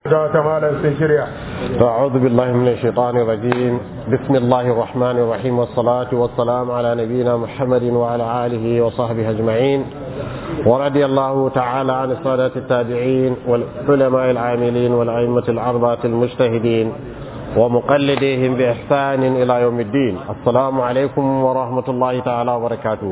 أعوذ بالله من الشيطان الرجيم بسم الله الرحمن الرحيم والصلاة والسلام على نبينا محمد وعلى آله وصحبه أجمعين ورضي الله تعالى عن السادة التابعين والعلماء العاملين والأئمة الأربعة المجتهدين ومقلديهم بإحسان إلى يوم الدين السلام عليكم ورحمة الله تعالى وبركاته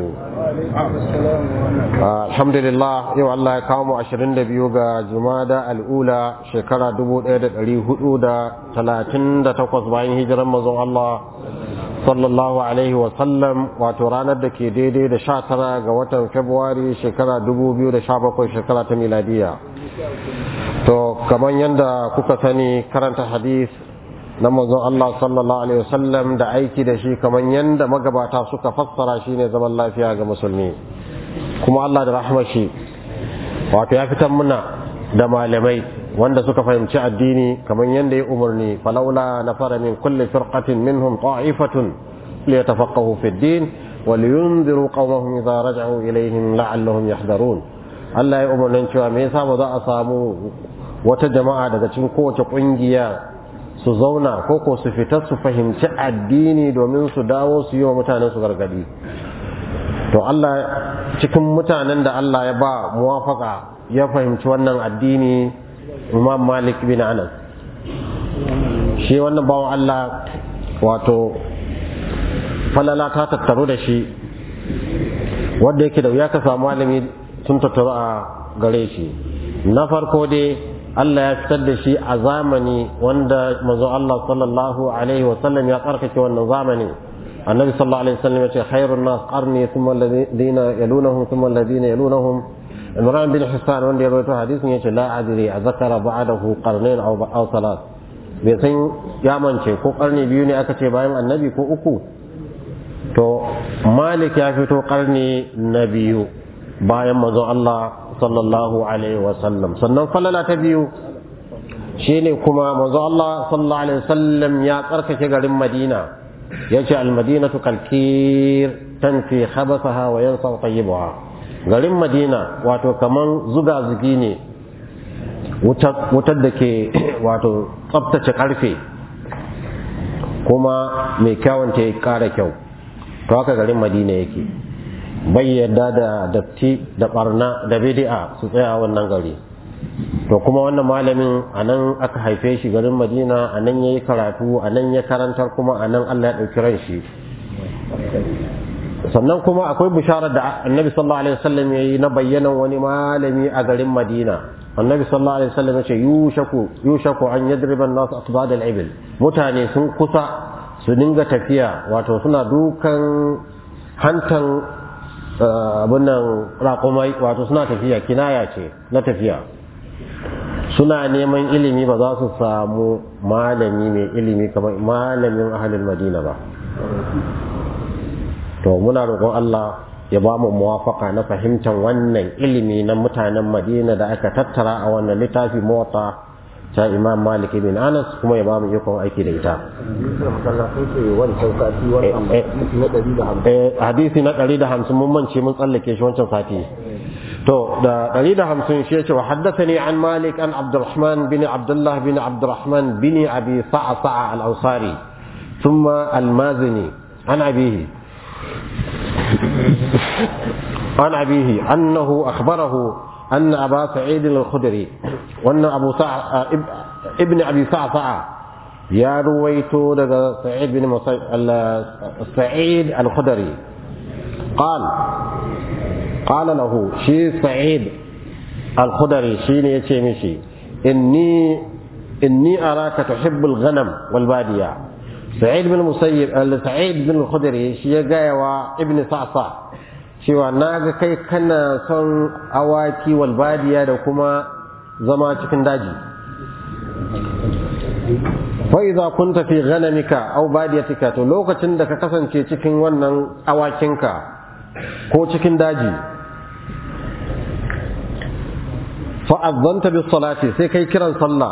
آه الحمد لله يو الله كامو عشرين دبيوغا جمادة الأولى شكرا دبو إيدة اليهود تلاتين دا تقص باين هجرا مزو الله صلى الله عليه وسلم واتورانا دا كي دي دي دا شاترا غوطن فبواري شكرا دبو بيو دا شابكو شكرا تميلادية to kamar yadda kuka sani karanta hadith na manzon Allah sallallahu alaihi wasallam da aiki da shi kamar yadda magabata suka fassara shi ne zaman lafiya ga musulmi kuma Allah da rahmar shi wato ya fitar muna da malamai wanda suka fahimci addini kamar yadda ya umarni falaula na fara min kulli firqatin minhum ta'ifatun liyatafaqahu fi din wa liyunziru qaumahum idza raja'u ilayhim la'allahum yahdharun Allah ya umarnin cewa me yasa ba za a samu wata jama'a daga cikin kowace kungiya su zauna ko ko su fita su fahimci addini domin su dawo su yi wa mutanen su gargadi to Allah cikin mutanen da Allah ya ba muwafaka ya fahimci wannan addini Imam Malik bin Anas shi wannan bawan Allah wato falala ta tattaru da shi wanda yake da wuya ka samu malami sun tattaru a gare shi na farko dai Allah ya fitar da shi a zamani wanda manzo Allah sallallahu alaihi wasallam ya tsarkake wannan zamani annabi sallallahu alaihi wasallam ya ce khairun nas qarni thumma alladhina yalunahum thumma alladhina yalunahum Imran bin Hissan wanda ya rawaito hadisin yace la adri a zakara ba'dahu qarnayn aw aw salat bai san ya mance ko karni biyu ne aka ce bayan annabi ko uku to Malik ya fito karni na biyu bayan manzo Allah sallallahu alaihi wasallam sannan falala ta biyu shine kuma manzo Allah sallallahu alaihi wasallam ya tsarkake garin Madina yace al-madinatu kalkir tanfi khabathaha wa yansa tayyibaha garin Madina wato kaman zuga zugi ne wutar da ke wato tsaftace karfe kuma mai kyawun ta kara kyau to haka garin Madina yake bai yadda da datti da barna da bid'a su tsaya wannan gari to kuma wannan malamin a nan aka haife shi garin madina a nan ya yi karatu a nan ya karantar kuma a nan allah ya ɗauki ran shi sannan kuma akwai bisharar da annabi sallallahu alaihi wasallam ya yi na bayyanan wani malami a garin madina annabi sallallahu alaihi wasallam ya ce yushaku yushaku an yadriba an-nas asbad al-ibil mutane sun kusa su dinga tafiya wato suna dukan hantan abin nan raƙumai wato suna tafiya kinaya ce na tafiya suna neman ilimi ba za su samu malami mai ilimi kamar malamin ahalin madina ba to muna roƙon Allah ya ba mu muwafaka na fahimtar wannan ilimi na mutanen madina da aka tattara a wannan littafi mota ta imam malik bin anas kuma ya ba mu ikon aiki da ita hadisi na ɗari da hamsin mun mance mun tsallake shi wancan sati to da ɗari da hamsin shi ce wa haddathani an malik an abdurrahman bin abdullah bin abdurrahman bin abi sa'a sa'a al-ansari thumma al-mazini an abihi عن أبيه أنه أخبره أن أبا سعيد الخدري وأن أبو سع... ابن أبي سعسع يا رويتو لدى سعيد بن مصي... سعيد الخدري قال قال له شي سعيد الخدري شيني يتشيمشي إني إني أراك تحب الغنم والبادية سعيد بن المسيب سعيد بن الخدري شي ابن صعصع cewa na ga kai kana son awaki walbadiya da kuma zama cikin daji fa'iza kun tafi ganamika au badiyatika to lokacin da ka kasance cikin wannan awakinka ko cikin daji fa'azzanta bis salati sai kai kiran sallah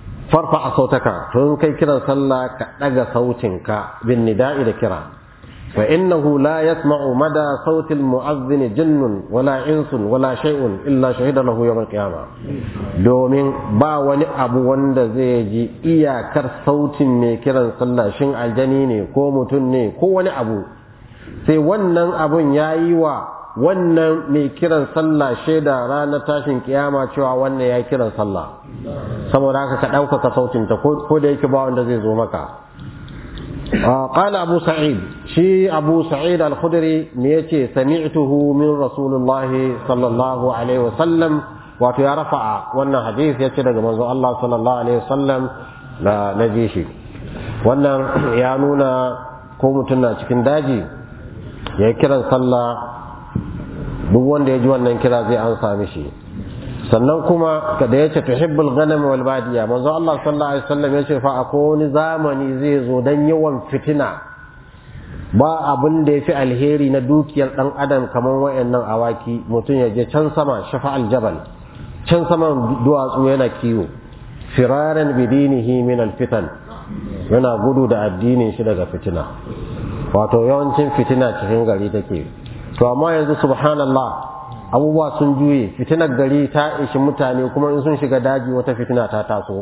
farfa a sautaka to in kai kiran sallah ka ɗaga sautinka bin nida'i da kira فإنه لا يسمع مدى صوت المؤذن جن ولا إنس ولا شيء إلا شهد له يوم القيامة domin ba wani abu wanda zai ji iyakar sautin mai kiran sallah shin aljani ne ko mutum ne ko wani abu sai wannan abun ya yi wa wannan mai kiran sallah shaida ranar tashin kiyama cewa wannan ya kiran sallah saboda haka ka ɗaukaka sautinta ko da yake ba wanda zai zo maka قال أبو سعيد شي أبو سعيد الخدري ميتي سمعته من رسول الله صلى الله عليه وسلم wato ya rafa'a wannan hadith ya ce daga manzo Allah sallallahu alaihi wasallam da na ji shi wannan ya nuna ko mutum na cikin daji ya kiran sallah duk wanda ya ji wannan kira zai an sami shi sannan kuma da ya ce tuhibbul ghanam wal badiya manzo Allah sallallahu alaihi wasallam ya ce fa akwai wani zamani zai zo dan yawan fitina ba abin da yafi alheri na dukiyar dan adam kamar wayannan awaki mutum ya je can sama shafa aljabal can saman duwatsu yana kiwo firaran bidinihi min alfitan yana gudu da addinin shi daga fitina wato yawancin fitina cikin gari take to amma yanzu subhanallah abubuwa sun juye fitinar gari ta ishi mutane kuma in sun shiga daji wata fitina ta taso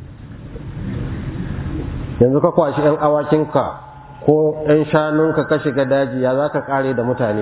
yanzu ka kwashi 'yan awakinka ko 'yan shanunka ka shiga daji ya za ka kare da mutane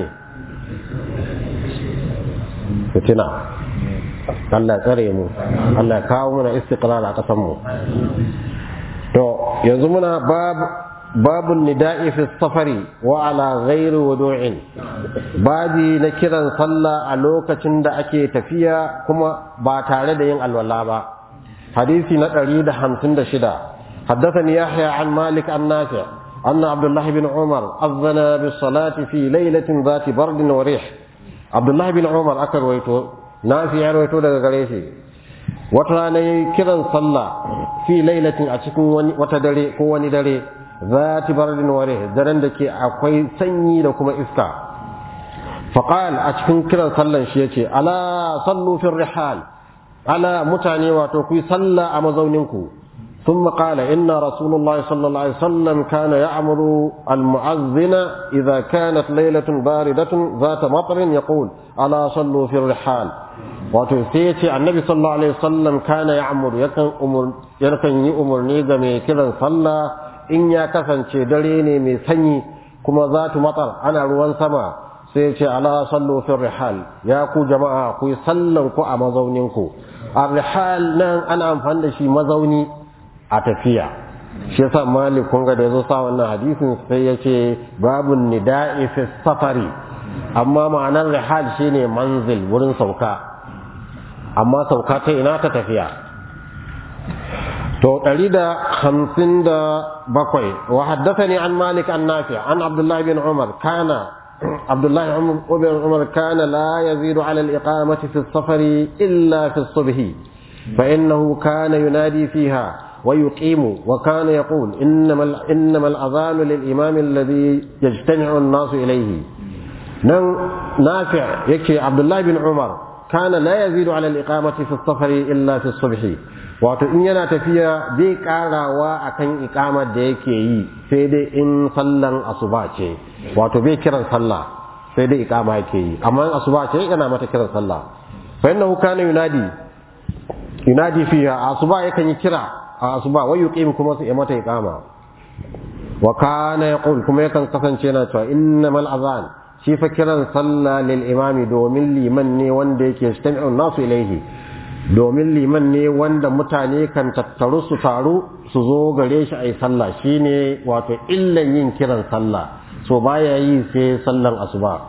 fitina Allah tsare mu Allah kawo muna istiqlal a ƙasar mu to yanzu muna babu باب النداء في السفر وعلى غير وضوء بابي na kiran sallah a lokacin da ake tafiya kuma ba tare da yin alwala ba hadisi na 156 حدثني يحيى عن مالك عن نافع أن عبد الله بن عمر أذن بالصلاة في ليلة ذات برد وريح عبد الله بن عمر أكر ويتو نافع ويتو daga gare shi wata rana kiran sallah fi lailatin a cikin wata dare ko wani dare zati bardin ware daren da ke akwai sanyi da kuma iska faqal a cikin kiran sallan shi yace ala sallu fi rihal ala mutane wato ku salla a mazauninku ثم قال إن رسول الله صلى الله عليه وسلم كان يأمر المؤذن إذا كانت ليلة باردة ذات مطر يقول ألا صلوا في الرحال وتسيتي النبي صلى الله عليه وسلم كان يأمر يكن أمر يكن يأمر نيجا كذا صلى in ya kasance dare ne mai sanyi kuma za tu matsar ana ruwan sama sai ce ala sallu fi rihal ya ku jama'a ku yi sallan ku a mazaunin ku a rihal nan ana amfani da shi mazauni a tafiya shi yasa malik kun ga da yazo sa wannan hadisin sai ya ce babu nida'i fi safari amma ma'anar rihal shine manzil wurin sauka amma sauka ta ina ta tafiya to ɗari da hamsin da bakwai wa haddathani an malik an nafi an abdullahi bin umar kana abdullahi bin umar kana la yazidu ala al-iqamati fi safari illa fi subhi fa innahu kana yunadi fiha ويقيم وكان يقول إنما, إنما الأذان للإمام الذي يجتمع الناس إليه نافع يكي عبد الله بن عمر كان لا يزيد على الإقامة في السفر إلا في الصبح wato in yana tafiya bai karawa akan ikamar da yake yi sai dai in sallan asuba ce wato bai kiran sallah sai dai ikama yake yi amma asuba ce yana mata kiran sallah fa innahu kana yunadi yunadi fiha asuba yakan yi kira a asuba wai yuqim kuma sai mata ikama wa kana yaqul kuma yakan kasance yana cewa innamal azan shi fa kiran sallah lil imami domin liman ne wanda yake istami'u nasu ilaihi domin liman ne wanda mutane kan tattaru su taru su zo gare shi a yi sallah shine wato illan yin kiran sallah so baya yi sai sallan asuba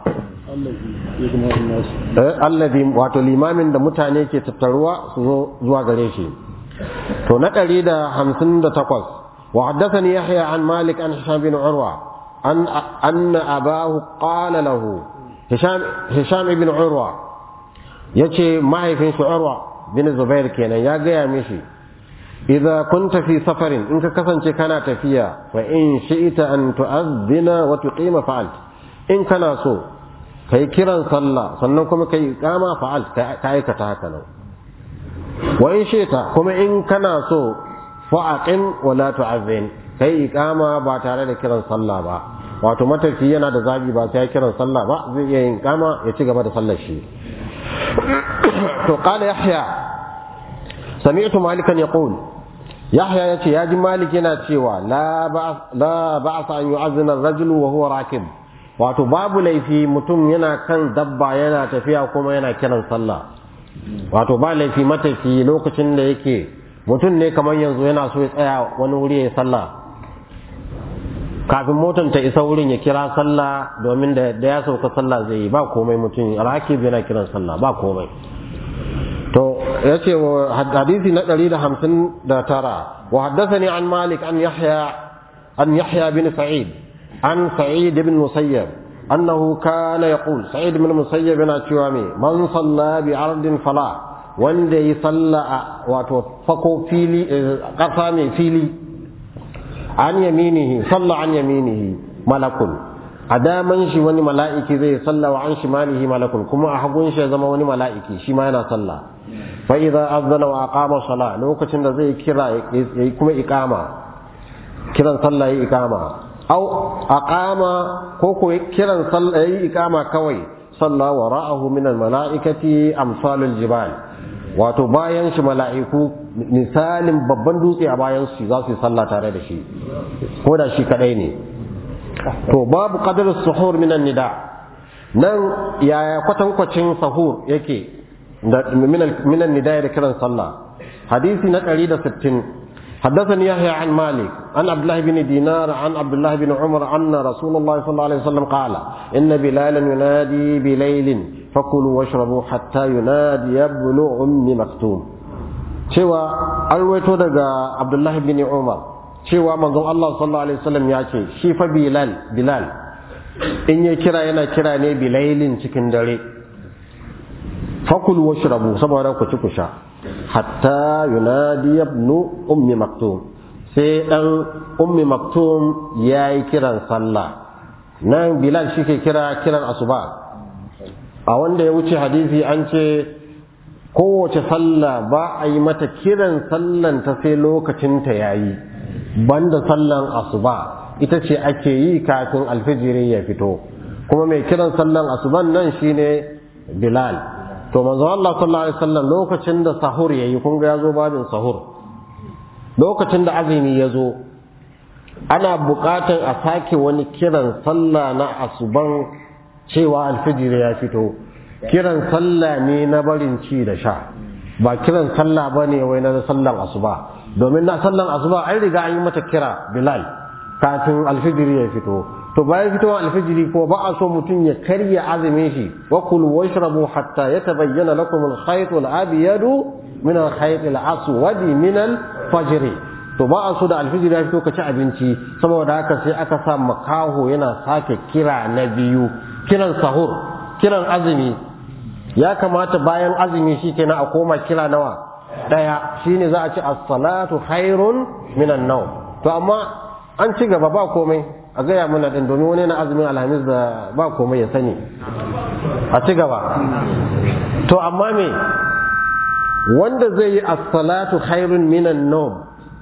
allazi wato limamin da mutane ke tattaruwa su zo zuwa gare shi to na ɗari da hamsin da takwas wa haddathani yahya an malik an hisham bin urwa an anna abahu qala lahu hisham hisham ibn urwa yace mahaifin shi urwa bin Zubair kenan ya gaya mishi idza kunta fi safarin in ka kasance kana tafiya fa in shi'ta an tu'adhdhina wa tuqima fa'alt in kana so kai kiran sallah sannan kuma kai iqama fa'alt ka aikata haka nan wa in shi'ta kuma in kana so fa aqim wa la tu'adhdhin kai iqama ba tare da kiran sallah ba wato matafi yana da zabi ba sai ya kiran sallah ba zai iya yin kama ya ci gaba da sallar shi to qala yahya sami'tu malikan yaqul yahya yace ya ji malik yana cewa la ba la ba'sa an yu'azzina ar-rajulu wa huwa rakib wato babu laifi mutum yana kan dabba yana tafiya kuma yana kiran sallah wato ba laifi matafi lokacin da yake mutum ne kamar yanzu yana so ya tsaya wani wuri ya sallah kafin motar ta isa wurin ya kira sallah domin da ya sauka sallah zai yi ba komai mutum rakib yana kiran sallah ba komai to ya ce hadisi na 159 wa haddathani an malik an yahya an yahya bin sa'id an sa'id bin musayyab annahu kana yaqul sa'id bin musayyab yana cewa me man salla bi ardin fala wanda yi salla wato fako fili kasa mai fili an yaminihi salla an yaminihi malakun a daman shi wani mala'iki zai salla wa an shimalihi malakun kuma a hagun shi ya zama wani mala'iki shi ma yana salla fa idza azana wa aqama sala lokacin da zai kira yayi kuma iqama kiran sallah yayi iqama aw aqama ko ko kiran sallah yayi iqama kawai salla wa ra'ahu min al mala'ikati amsalul jibal wato bayan shi mala'iku misalin babban dutse a bayan shi za su yi sallah tare da shi ko da shi kadai ne to babu qadar suhur minan nida nan yaya kwatankwacin sahur yake da minan nida da kiran sallah hadisi na 160 حدثني يحيى عن مالك عن عبد الله بن دينار عن عبد الله بن عمر أن رسول الله صلى الله عليه وسلم قال إن بلالا ينادي بليل فكلوا واشربوا حتى ينادي ابن أم مكتوم cewa an ruwaito daga abdullahi bin umar cewa manzon Allah sallallahu alaihi wasallam ya ce shi fa bilal bilal in ya kira yana kira ne bilailin cikin dare fakul washrabu saboda ku ci ku sha hatta yunadi ibn ummi maktum sai dan ummi maktum yayi kiran sallah nan bilal shi ke kira kiran asuba a wanda ya wuce hadisi an ce kowace sallah ba a yi mata kiran sallan ta sai lokacinta ya yi banda sallan asuba ita ce ake yi kafin alfijiri ya fito kuma mai kiran sallan asuban nan shine bilal to manzo Allah sallallahu alaihi wasallam lokacin da sahur yayi kun ga yazo babin sahur lokacin da azumi ya zo ana buƙatar a sake wani kiran sallah na asuban cewa alfijir ya fito kiran sallah ne na barin ci da sha ba kiran sallah ba ne wai na sallan asuba domin na sallan asuba an riga an yi mata kira bilal kafin alfijiri ya fito to bayan fitowar alfijiri ko ba a so mutum ya karya azumin shi wa kulu washrabu hatta yatabayyana lakum al-khayt al-abyad min al-khayt al-aswad min al-fajr to ba a so da alfijiri ya fito ka ci abinci saboda haka sai aka sa makaho yana sake kira na biyu kiran sahur kiran azumi ya kamata bayan azumi shi kenan a koma kira nawa daya shine za a ci as-salatu khairun minan nawm to amma an ci gaba ba komai a gaya mana din domin wani na azumin alhamis da ba komai ya sani a ci gaba to amma me wanda zai yi as-salatu khairun minan nawm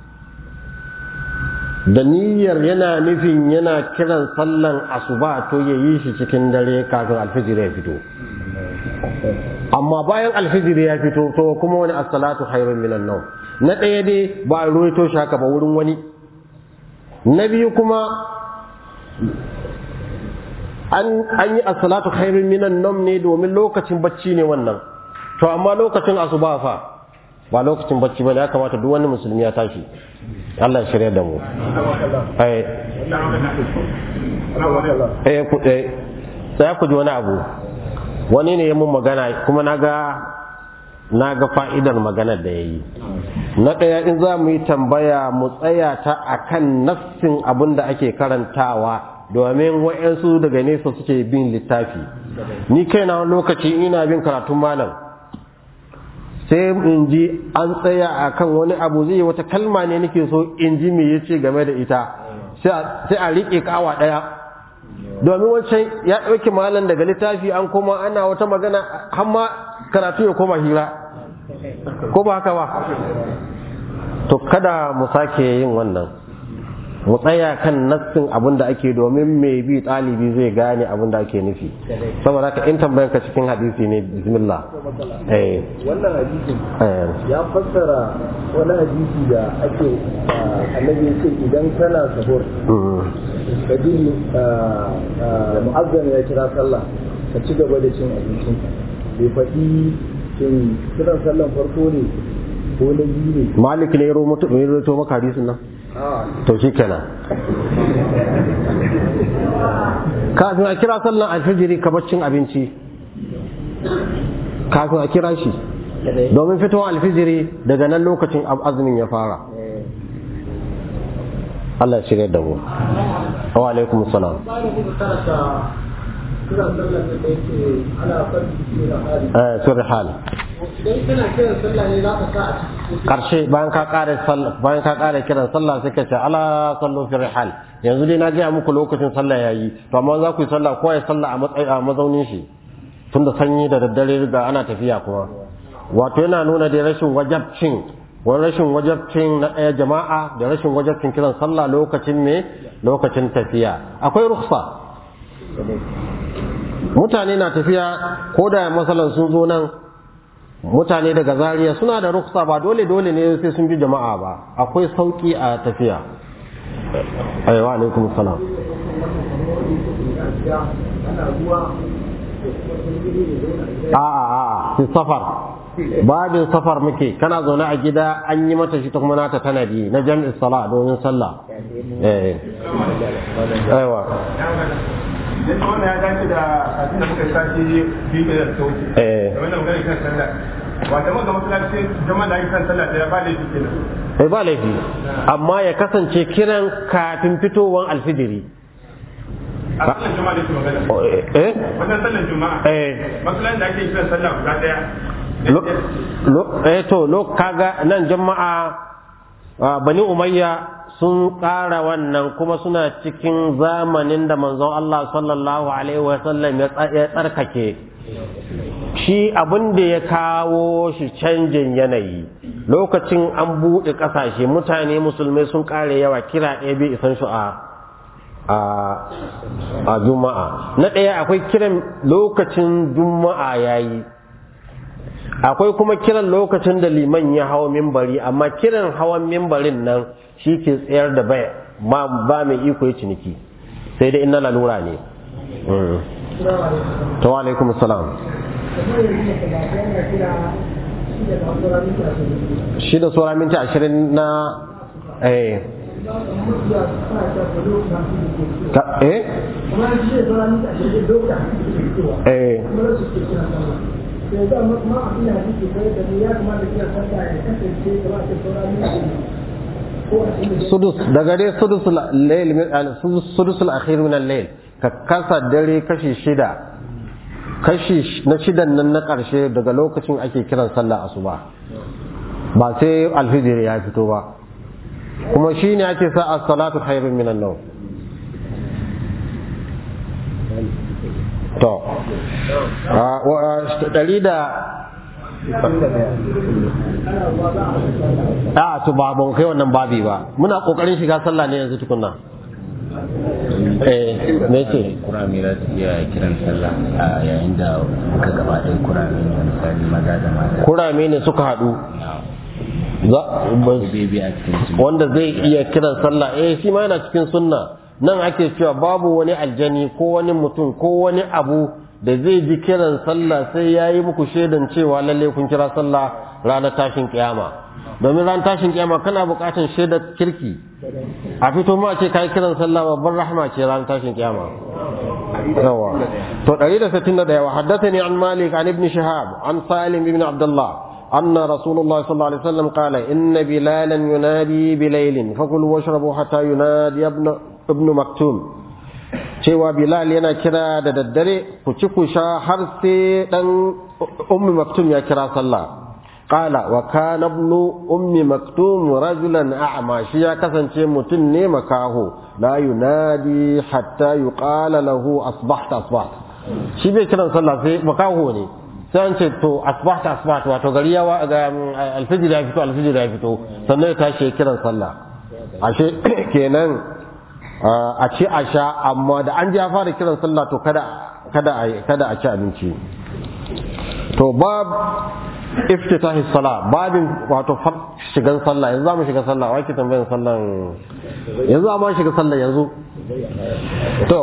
da niyyar yana nufin yana kiran sallan asuba to ya yi shi cikin dare kafin alfijir ya fito amma bayan alfijir ya fito to kuma wani as-salatu khairun minan nawm na ɗaya dai ba a ruwaito shi haka ba wurin wani na biyu kuma an yi as-salatu khairun minan nawm ne domin lokacin bacci ne wannan to amma lokacin asuba fa ba lokacin bacci ba ya kamata duk wani musulmi ya tashi Allah ya shirya da mu eh ku eh sai ku ji wani abu wani ne ya mun magana kuma naga naga fa'idar maganar da yayi na ɗaya in za mu yi tambaya mu tsaya ta akan nassin abin da ake karantawa domin wa'yansu daga nesa suke bin littafi ni kaina wani lokaci ina bin karatun malam sai in ji an tsaya a kan wani abu zai wata kalma ne nake so in ji me ya ce game da ita sai a riƙe kawa ɗaya domin wancan ya ɗauki malam daga littafi an koma ana wata magana har ma karatu ya koma hira ko ba haka ba to kada mu sake yin wannan mu tsaya kan nassin abin da ake domin mai bi ɗalibi zai gane abin da ake nufi saboda haka in tambayan ka cikin hadisi ne bismillah eh wannan hadisin eh ya fassara wani hadisi da ake ah, annabi ce idan kana sahur mm, ka ji mu'azzam ya kira sallah ka ci gaba da cin abincin bai faɗi cin kiran sallan farko ne ko na biyu ne malik ne ya romuto ya roto maka hadisin nan a to shikenan kafin a kira sallan alfijiri ka cin abinci kafin a kira shi domin fitowar alfijiri daga nan lokacin ab- azumin ya fara Allah ya shirya da mu wa alaikum salam kiran sallan da yake ana farki da hali eh sirri hal idan kana kiran sallah ne za ka sa a cikin karshe bayan ka kare sallah bayan ka kare kiran sallah sai ka ce ala sallu fi rihal yanzu dai na gaya muku lokacin sallah yayi to amma za ku yi sallah ko ya sallah a matsayi a mazaunin shi tunda sanyi da daddare ga ana tafiya kuma wato yana nuna da rashin wajabcin wani rashin wajabcin na ɗaya jama'a da rashin wajabcin kiran sallah lokacin me lokacin tafiya akwai ruksa mutane na tafiya ko da masalan sun zo nan mutane daga Zaria suna da ruksa ba dole dole ne sai sun bi jama'a ba akwai sauki a tafiya aiwa alaikum salam a'a a'a fi safar babin safar muke kana zaune a gida an yi mata shi ta kuma nata tanadi na jam'i sala domin sallah eh aiwa Idan ta wannan ya dace da kafin da muka sashi biyu da ta wuce. Eh. Da wannan magana kan sallah. Wata maga masallaci jama'a da ake kan sallah da ya ba laifi kenan. eh ba laifi amma ya kasance kiran kafin fitowar alfijiri A sallar juma'a da ke magana. eh Wajen sallar juma'a. eh Masallacin da ake kiran sallah guda ɗaya. Lo- lo- eh to lo kaga nan jama'a ah, bani umayya sun ƙara wannan kuma suna cikin zamanin da manzon Allah sallallahu alaihi wasallam ya tsa- ya tsarkake shi abin da ya kawo shi canjin yanayi lokacin an buɗe ƙasashe mutane musulmai sun ƙare yawa kira ɗaya bai isan shi a a a juma'a na ɗaya akwai kiran lokacin juma'a yayi akwai kuma kiran lokacin da liman ya hawa mimbari amma kiran hawan mimbarin nan shi ke tsayar da bai ba ba mai iko ya ciniki sai dai inna lalura ne Mm. to wa alaikum salam shi da sauran minti ashirin na eh ka- eh eh sudus daga dai sudus al-layl min al-sudus sudus al-akhir min al-layl ka kasa dare kashi shida kashi sh- na shidan nan na karshe daga lokacin ake kiran sallah asuba ba sai alfijir ya fito ba kuma shine ake sa as-salatu khairun min an-nawm to a wa- ɗari da a to ba ban kai wannan babi ba muna kokarin shiga sallah ne yanzu tukunna eh me ce kurame za su iya kiran sallah a yayin da muka gaba ɗaya kurame ne misali maza da mata kurame ne suka haɗu za ko bebe a cikin su wanda zai iya kiran sallah eh shi ma yana cikin sunna nan ake cewa babu wani aljani ko wani mutum ko wani abu da zai ji kiran sallah sai ya yi muku shaidan cewa lalle kun kira sallah ranar tashin kiyama domin ranar tashin kiyama kana buƙatar shaidar kirki a fito ma ce kai kiran sallah babban rahma ce ranar tashin kiyama yawa to 161 wa haddathani an malik an ibn shihab an salim ibn abdullah أن رسول الله صلى الله عليه وسلم قال إن بلالا ينادي بليل فكلوا واشربوا حتى ينادي ابن ابن مكتوم cewa Bilal yana kira da daddare ku ci ku sha har sai dan ummi maktum ya kira sallah qala wa kana ibnu ummi maktum rajulan a'ma shi ya kasance mutum ne makaho la yunadi hatta yuqala lahu asbahta asbahta shi bai kiran sallah sai makaho ne sai an ce to asbahta asbahta wato gari ya wa ga alfijir ya fito alfijir ya fito sannan ya tashi ya kiran sallah ashe kenan a ci a sha amma da an ji ya fara kiran sallah to kada kada a kada a ci abinci to bab iftitahi sala babin wato shigan sallah yanzu zamu shiga sallah wai ki tambayan sallan yanzu amma shiga sallah yanzu to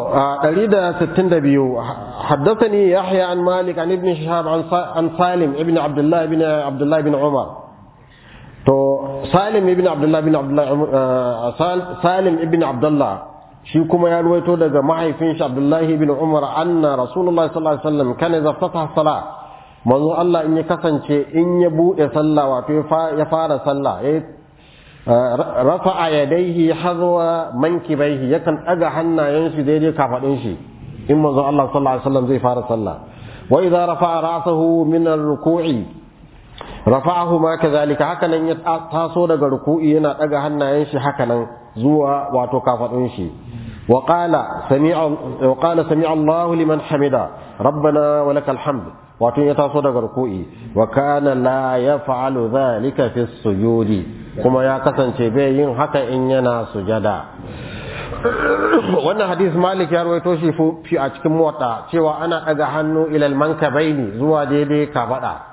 162 حدثني يحيى عن مالك عن ابن شهاب عن سالم ابن عبد الله ابن عبد الله بن عمر to salim ibn abdullah ibn abdullah salim ibn abdullah shi kuma ya ruwaito daga mahaifin shi abdullah ibn umar anna rasulullah sallallahu alaihi wasallam kana idza fataha salah manzo Allah in ya kasance in ya bude sallah wato ya fara sallah ya rafa'a yadayhi hadwa mankibaihi yakan daga hannayen shi daidai kafadin shi in manzo Allah sallallahu alaihi wasallam zai fara sallah wa idza rafa'a ra'sahu min ar-ruku'i rafa'ahu ma kadhalika hakanan ya taso daga ruku'i yana daga hannayen shi hakanan zuwa wato kafadun shi wa qala sami'a wa qala sami'a Allahu liman hamida rabbana wa lakal hamd wato ya taso daga ruku'i wa kana la yaf'alu dhalika fi sujudi kuma ya kasance bai yin haka in yana sujada wannan hadis malik ya rawaito shi fi a cikin mota cewa ana daga hannu ilal mankabaini zuwa daidai kafada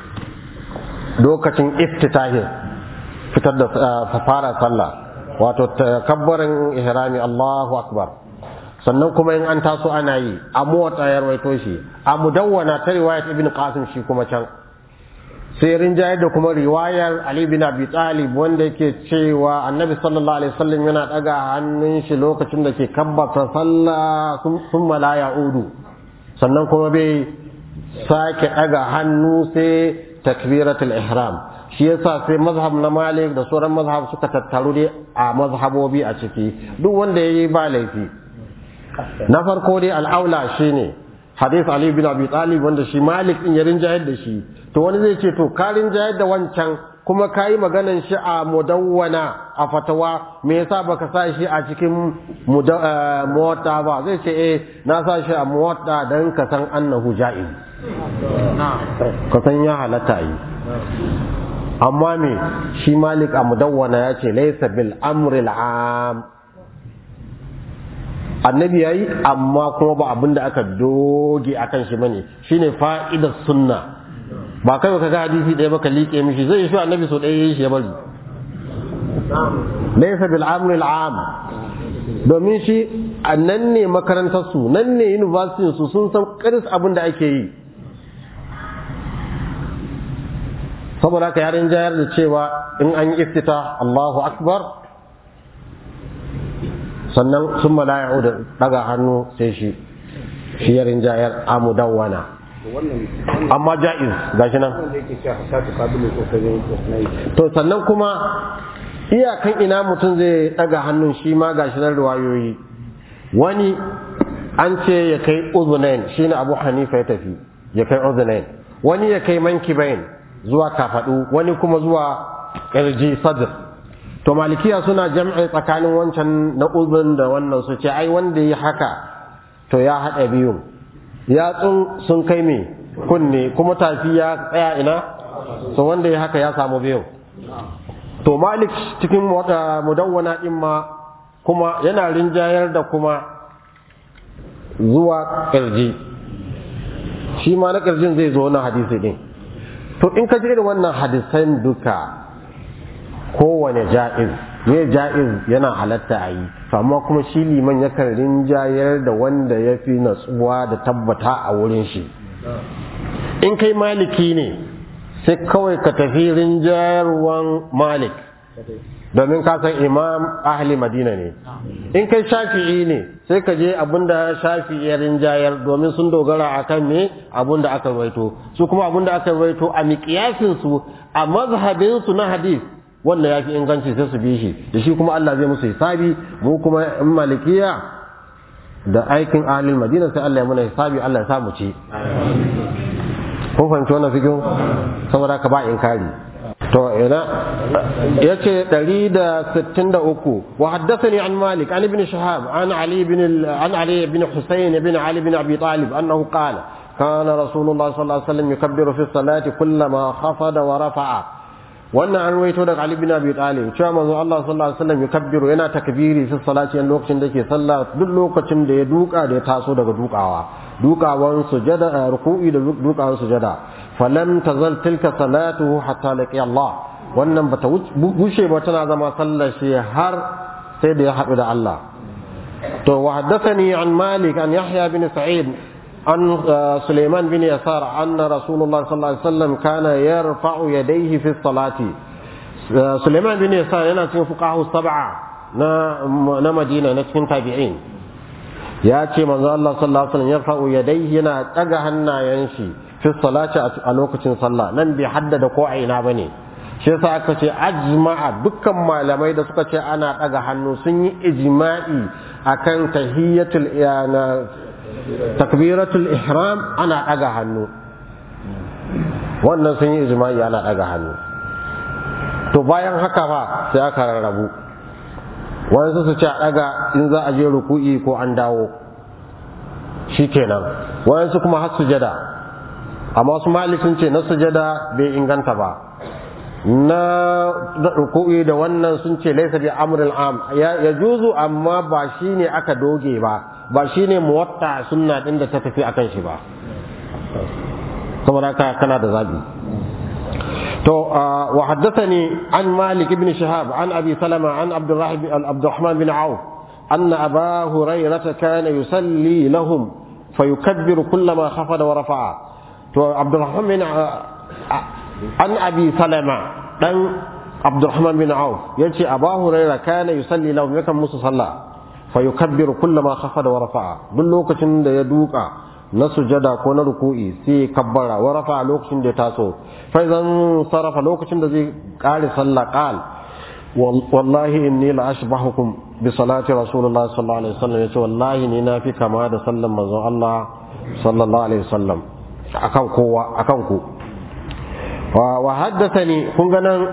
lokacin iftitahin fitar da fara sallah wato takabbarin ihrami Allahu akbar sannan kuma in an taso ana yi a motsa ya rawaito shi a mudawwana ta riwayat ibn qasim shi kuma can sai rinjayar da kuma riwayar ali bin abi talib wanda yake cewa annabi sallallahu alaihi wasallam yana daga hannun shi lokacin da ke kabbata sallah sun la ya'udu sannan kuma bai sake daga hannu sai takbiratul ihram shi yasa sai mazhab na malik da sauran mazhab suka tattaru dai a mazhabobi a ciki duk wanda yayi ba laifi na farko dai al'aula shine hadith ali bin abi talib wanda shi malik din ya rinjayar da shi to wani zai ce to ka rinjayar da wancan kuma ka yi maganan shi a mudawwana a fatawa me yasa baka sa shi a cikin mota ba zai ce eh na sa shi a mota dan ka san annahu ja'iz ka san ya halatta yi amma me shi malik a mudawwana ya ce laysa bil amri am annabi yayi amma kuma ba abin da aka doge akan shi bane shine fa'idar sunna ba kai ka ga hadisi ɗaya baka liƙe mishi zai shi annabi so ɗaya yayi shi ya bari laysa bil amri al am domin shi nan ne makarantar su nan ne university su sun san karis abin da ake yi saboda haka yarin jayar da cewa in an yi iftita Allahu akbar sannan sun mala'u da daga hannu sai shi shi yarin jayar amudawwana amma ja'iz gashi nan to sannan kuma iyakan ina mutum zai daga hannun shi ma gashi nan riwayoyi wani an ce ya kai uzunain shine abu hanifa ya tafi ya kai uzunain wani ya kai mankibain zuwa kafadu wani kuma zuwa kirji sadr to malikiya suna jam'i tsakanin wancan na uzun da wannan su ce ai wanda yi haka to ya haɗa biyun yatsun sun kai me kunne kuma tafi ya tsaya ina so wanda ya haka ya samu biyu to malik cikin mudawwana din ma kuma yana rinjayar da kuma zuwa kirji shi ma na kirjin zai zo na hadisi din to in ka ji irin wannan hadisan duka kowane ja'iz ne ja'iz yana halatta a yi amma kuma shi liman yakan rinjayar da wanda ya fi natsuwa da tabbata a wurin shi in kai maliki ne sai kawai ka tafi rinjayarwan malik domin ka san imam ahli madina ne in kai shafi'i ne sai ka je abinda shafi'i ya rinjayar domin sun dogara akan me abinda aka rawaito su kuma abinda aka rawaito a miƙiyasin su a mazhabin su na hadith wanda ya fi inganci sai su bi shi da shi kuma Allah zai musu hisabi mu kuma in malikiya da aikin ahlul madina sai Allah ya muna hisabi Allah ya sa mu ci kun fahimci wannan fikin saboda ka ba inkari to ina yace 163 wa haddathani an malik an ibn shahab an ali ibn an ali ibn husayn ibn ali ibn abi talib annahu qala كان رسول الله صلى الله عليه وسلم يكبر في الصلاة كلما خفض ورفع wannan an ruwaito daga Ali bin Abi Talib cewa manzo Allah sallallahu alaihi wasallam yukabbiru yana takbiri fi salati yan lokacin da yake sallah duk lokacin da ya duka da ya taso daga dukawa dukawan sujada ruku'i da dukawan sujada falam tazal tilka salatuhu hatta laqiya Allah wannan bata bushe ba tana zama sallar shi har sai da ya haɗu da Allah to wa haddathani an Malik an Yahya bin Sa'id عن سليمان بن يسار أن رسول الله صلى الله عليه وسلم كان يرفع يديه في الصلاة سليمان بن يسار yana cikin fuqahu sab'a na na Madina na cikin tabi'in ya ce manzo Allah sallallahu alaihi wasallam yarfa'u yadayhi yana daga hannayen shi fi salati a lokacin sallah nan bai haddada ko aina bane shi yasa aka ce ajma'a dukkan malamai da suka ce ana daga hannu sun yi ijma'i akan tahiyatul iyana takbiratul ihram ana ɗaga hannu wannan sun yi ijma'i ana ɗaga hannu to bayan haka fa sai aka rarrabu wani su ce a ɗaga in za a je ruku'i ko an dawo shikenan wani su kuma har sujada amma su malik sun ce na sujada bai inganta ba na ruku'i da wannan sun ce laisa bi amril am ya juzu amma ba shine aka doge ba ba shine muwatta sunna din da ta tafi akan shi ba saboda haka kana da zabi to wa haddathani an malik ibn shihab an abi salama an abdullah bin abdurrahman bin auf anna aba hurairah kana yusalli lahum fayukabbiru kullama khafada wa rafa'a to abdurrahman bin an abi salama dan abdurrahman bin auf yace aba hurairah kana yusalli lahum yakan musu sallah fayukabbiru kullama khafada wa rafa'a duk lokacin da ya duka na sujada ko na ruku'i sai kabbara wa rafa'a lokacin da ya taso fa idan sarafa lokacin da zai kare sallah qal wallahi inni la ashbahukum bi salati rasulullah sallallahu alaihi wasallam yace wallahi ni na fi kama da sallan manzon Allah sallallahu alaihi wasallam akan kowa akan ku wa haddathani kun ga nan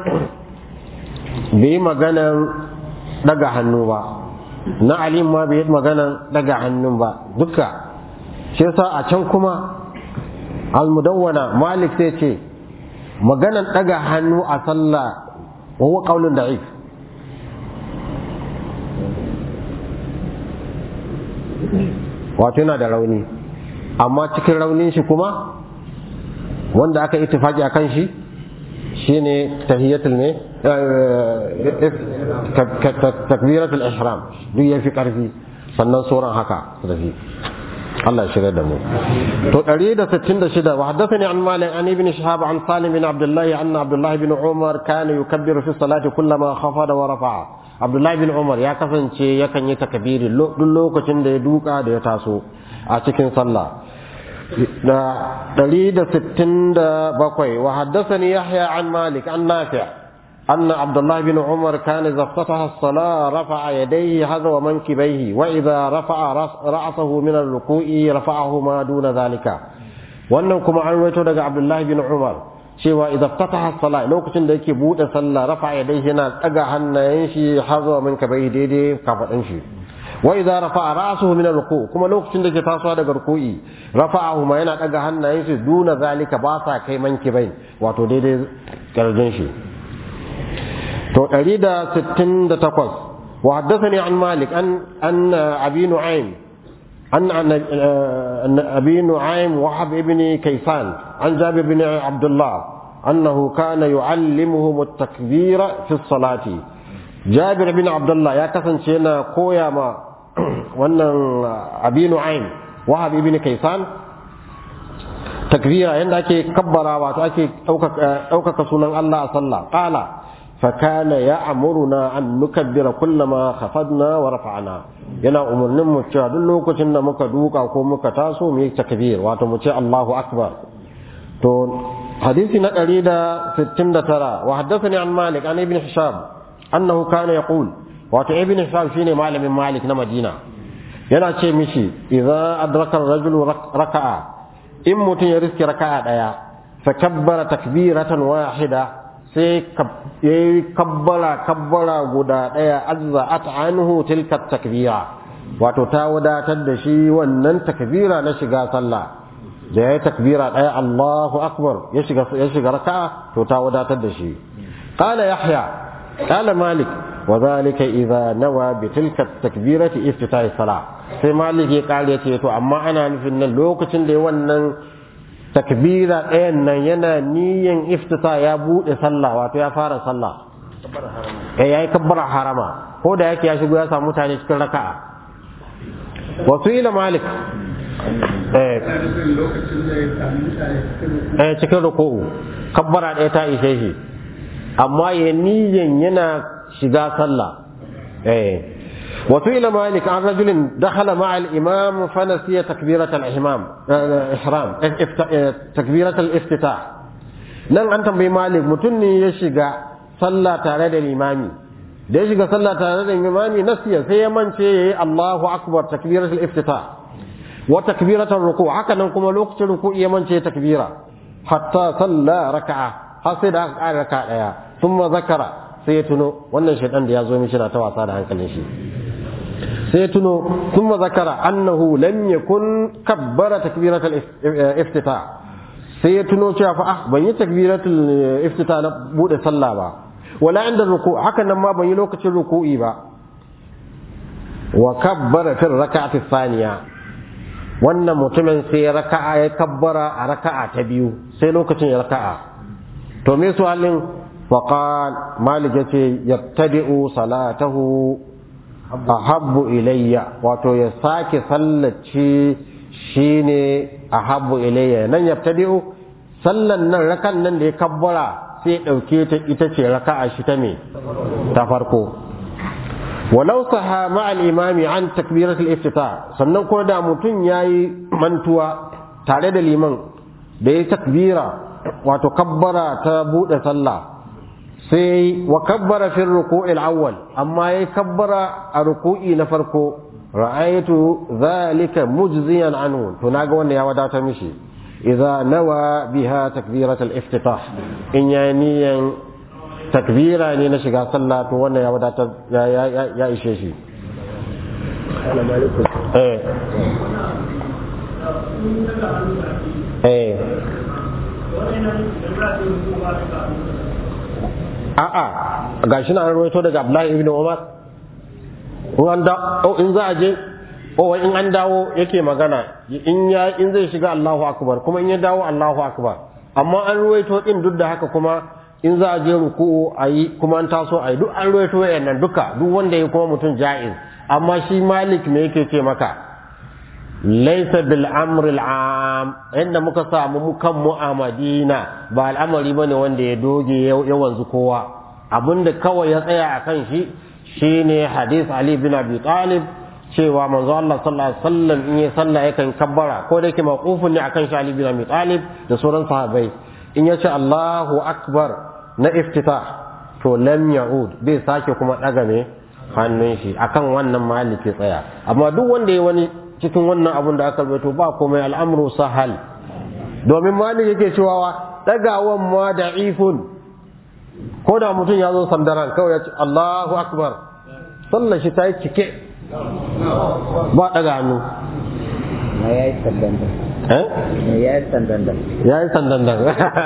bai maganan daga hannu ba na alim ma bai maganan daga hannun ba duka shi yasa a can kuma al-mudawwana malik sai ce maganan daga hannu a sallah wa huwa qaulun da'if wato yana da rauni amma cikin raunin shi kuma wanda aka ittifaki a kan shi shine tahiyatul ne takbiratul ihram duk yafi karfi sannan sauran haka su tafi Allah ya shirya da mu to 166 wa haddathani an malik an ibn shihab an salim bin abdullah anna abdullah bin umar kana yukabbiru fi salati kullama khafada wa rafa'a abdullah bin umar ya kasance yakan yi takbiri duk lokacin da ya duka da ya taso a cikin sallah da ɗari da sittin da bakwai wa haddasani yahya an malik an nafi' أن عبد الله بن عمر كان إذا افتتح الصلاة رفع يديه حذو منكبيه وإذا رفع رأسه من الركوع رفعه ما دون ذلك wannan kuma an rawaito daga Abdullahi bin Umar cewa idan fataha sala lokacin da yake bude sallah rafa yadayhi yana daga hannayen shi hazo min kabai daidai kafadin shi wa idza rafa'a ra'suhu min ar-ruku kuma lokacin da ke tasowa daga ruku'i rafa'ahu ma yana daga hannayen shi duna zalika ba sa kai mankibai wato daidai karjin shi to 168 wa haddathani an malik an an abi nu'aym an an abi nu'aym wahab ibn kaysan an jabir ibn abdullah annahu kana yu'allimuhum at-takbira fi as-salati jabir ibn abdullah ya kasance yana koya ma wannan abi nu'aym wahab ibn kaysan takbira yanda ake kabbara wato ake ɗaukaka sunan Allah a sallah qala فكان يأمرنا أن نكبر كلما خفضنا ورفعنا yana umarnin mu cewa duk lokacin da muka duka ko muka taso mu yi takbir wato mu ce Allahu akbar to hadisi na 169 wa haddathani an Malik an ibn Hisham annahu kana yaqul wato ibn Hisham shine malamin Malik na Madina yana ce mishi idza adraka ar-rajulu raka'a in mutum ya riski raka'a daya fa kabbara takbiratan wahida sai ya yi kabbara kabbara guda ɗaya azza at anhu tilka takbira wato ta wadatar da shi wannan takbira na shiga sallah da ya yi takbira ɗaya Allahu akbar ya shiga ya shiga raka'a to ta wadatar da shi قال يحيى قال مالك وذلك إذا نوى بتلك التكبيرة افتتاح الصلاة sai malik ya kare ce to amma ana nufin nan lokacin da wannan takbira ɗayan nan yana niyan iftita ya buɗe sallah wato ya fara sallah eh yayi kabbara harama ko da yake ya shigo ya samu mutane cikin raka'a wasu ila malik eh eh cikin ruku'u kabbara ɗaya ta ishe shi amma ya niyan yana shiga sallah eh وسئل مالك عن رجل دخل مع الإمام فنسي تكبيرة الإحرام إحرام تكبيرة الافتتاح nan an tambayi malik mutum ne ya shiga sallah tare da limami da ya shiga sallah tare da limami nasiya sai ya mance yayi Allahu akbar takbiratul iftitah wa takbiratul ruku haka nan kuma lokacin ruku ya mance takbira hatta salla raka'a har sai da aka ƙara raka'a daya thumma zakara sai ya tuno wannan shaidan da ya zo mishi na ta wasa da hankalin shi sai ya tuno thumma zakara annahu lam yakun kabbara takbiratul iftitah sai ya tuno cewa fa ah ban yi takbiratul iftitah na bude sallah ba wala inda ruku haka nan ma ban yi lokacin ruku'i ba wa kabbara fi raka'ati thaniya wannan mutumin sai ya raka'a ya kabbara a raka'a ta biyu sai lokacin ya raka'a to me su halin faqal malik yace yabtadi'u salatahu ahabbu ilayya wato ya sake sallace shine ahabbu ilayya nan yabtadi'u sallan nan rakan nan da ya kabbara sai dauke ta ita ce raka'a shi ta me ta farko walau saha ma'al imami an takbiratul iftita sannan ko da mutum yayi mantuwa tare da liman da ya takbira wato kabbara ta bude sallah sai wa kabbara fi ruku'il awwal amma yayi kabbara a ruku'i na farko ra'aytu zalika mujziyan anhu to naga wanda ya wadata mishi idza nawa biha takbiratul iftitah in ya niyan takbira ne na shiga sallah to wannan ya wadatar ya ishe shi eh eh a'a gashi na rawaito daga Abdullahi ibn Umar in an da in za a je o in an dawo yake magana in ya in zai shiga Allahu akbar kuma in ya dawo Allahu akbar amma an ruwaito din duk da haka kuma in za a je ruku'u ayi kuma an taso ayi duk an ruwaito wayannan duka duk wanda ya kuma mutum ja'iz amma shi Malik me yake ce maka laysa bil amri al am inda muka samu mu kan mu a Madina ba al'amari bane wanda ya doge ya wanzu kowa abinda kawai ya tsaya akan shi shine hadith Ali bin Abi Talib cewa manzo Allah sallallahu alaihi wasallam in ya salla yakan kabbara ko da yake maqufun ne akan shi Ali bin Abi Talib da sauran sahabbai in ya ce Allahu akbar na iftitah to lam ya'ud bai sake kuma daga ne hannun shi akan wannan maliki tsaya amma duk wanda ya wani cikin wannan abun da aka rubuto ba komai al'amru sahal domin malik yake cewa dagawan ma da'ifun ko da mutum ya zo sandaran kawai ya ce Allahu akbar sallar shi ta yi cike ba daga hannu na ya yi sandanda eh ya yi sandanda ya yi sandandan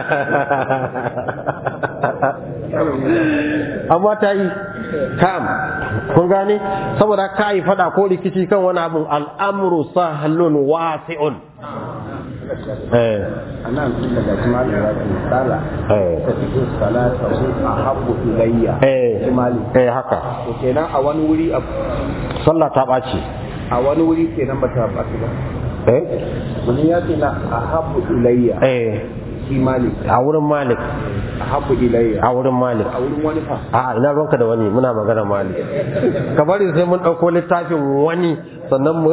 amma ta yi kam kun gane saboda ka yi fada ko rikici kan wani abin al'amuru sahalun wasi'un eh ana daga jimali ya ce sala eh ta cikin salata su a habbu ilayya eh jimali eh haka to kenan a wani wuri a sallah ta ɓaci a wani wuri kenan ba ta ɓaci ba eh wani ya ce na a habbu ilayya eh shi malik a wurin malik a habbu ilayya a wurin malik a wurin wani fa a ina ruwanka da wani muna magana malik ka bari sai mun ɗauko littafin wani sannan mu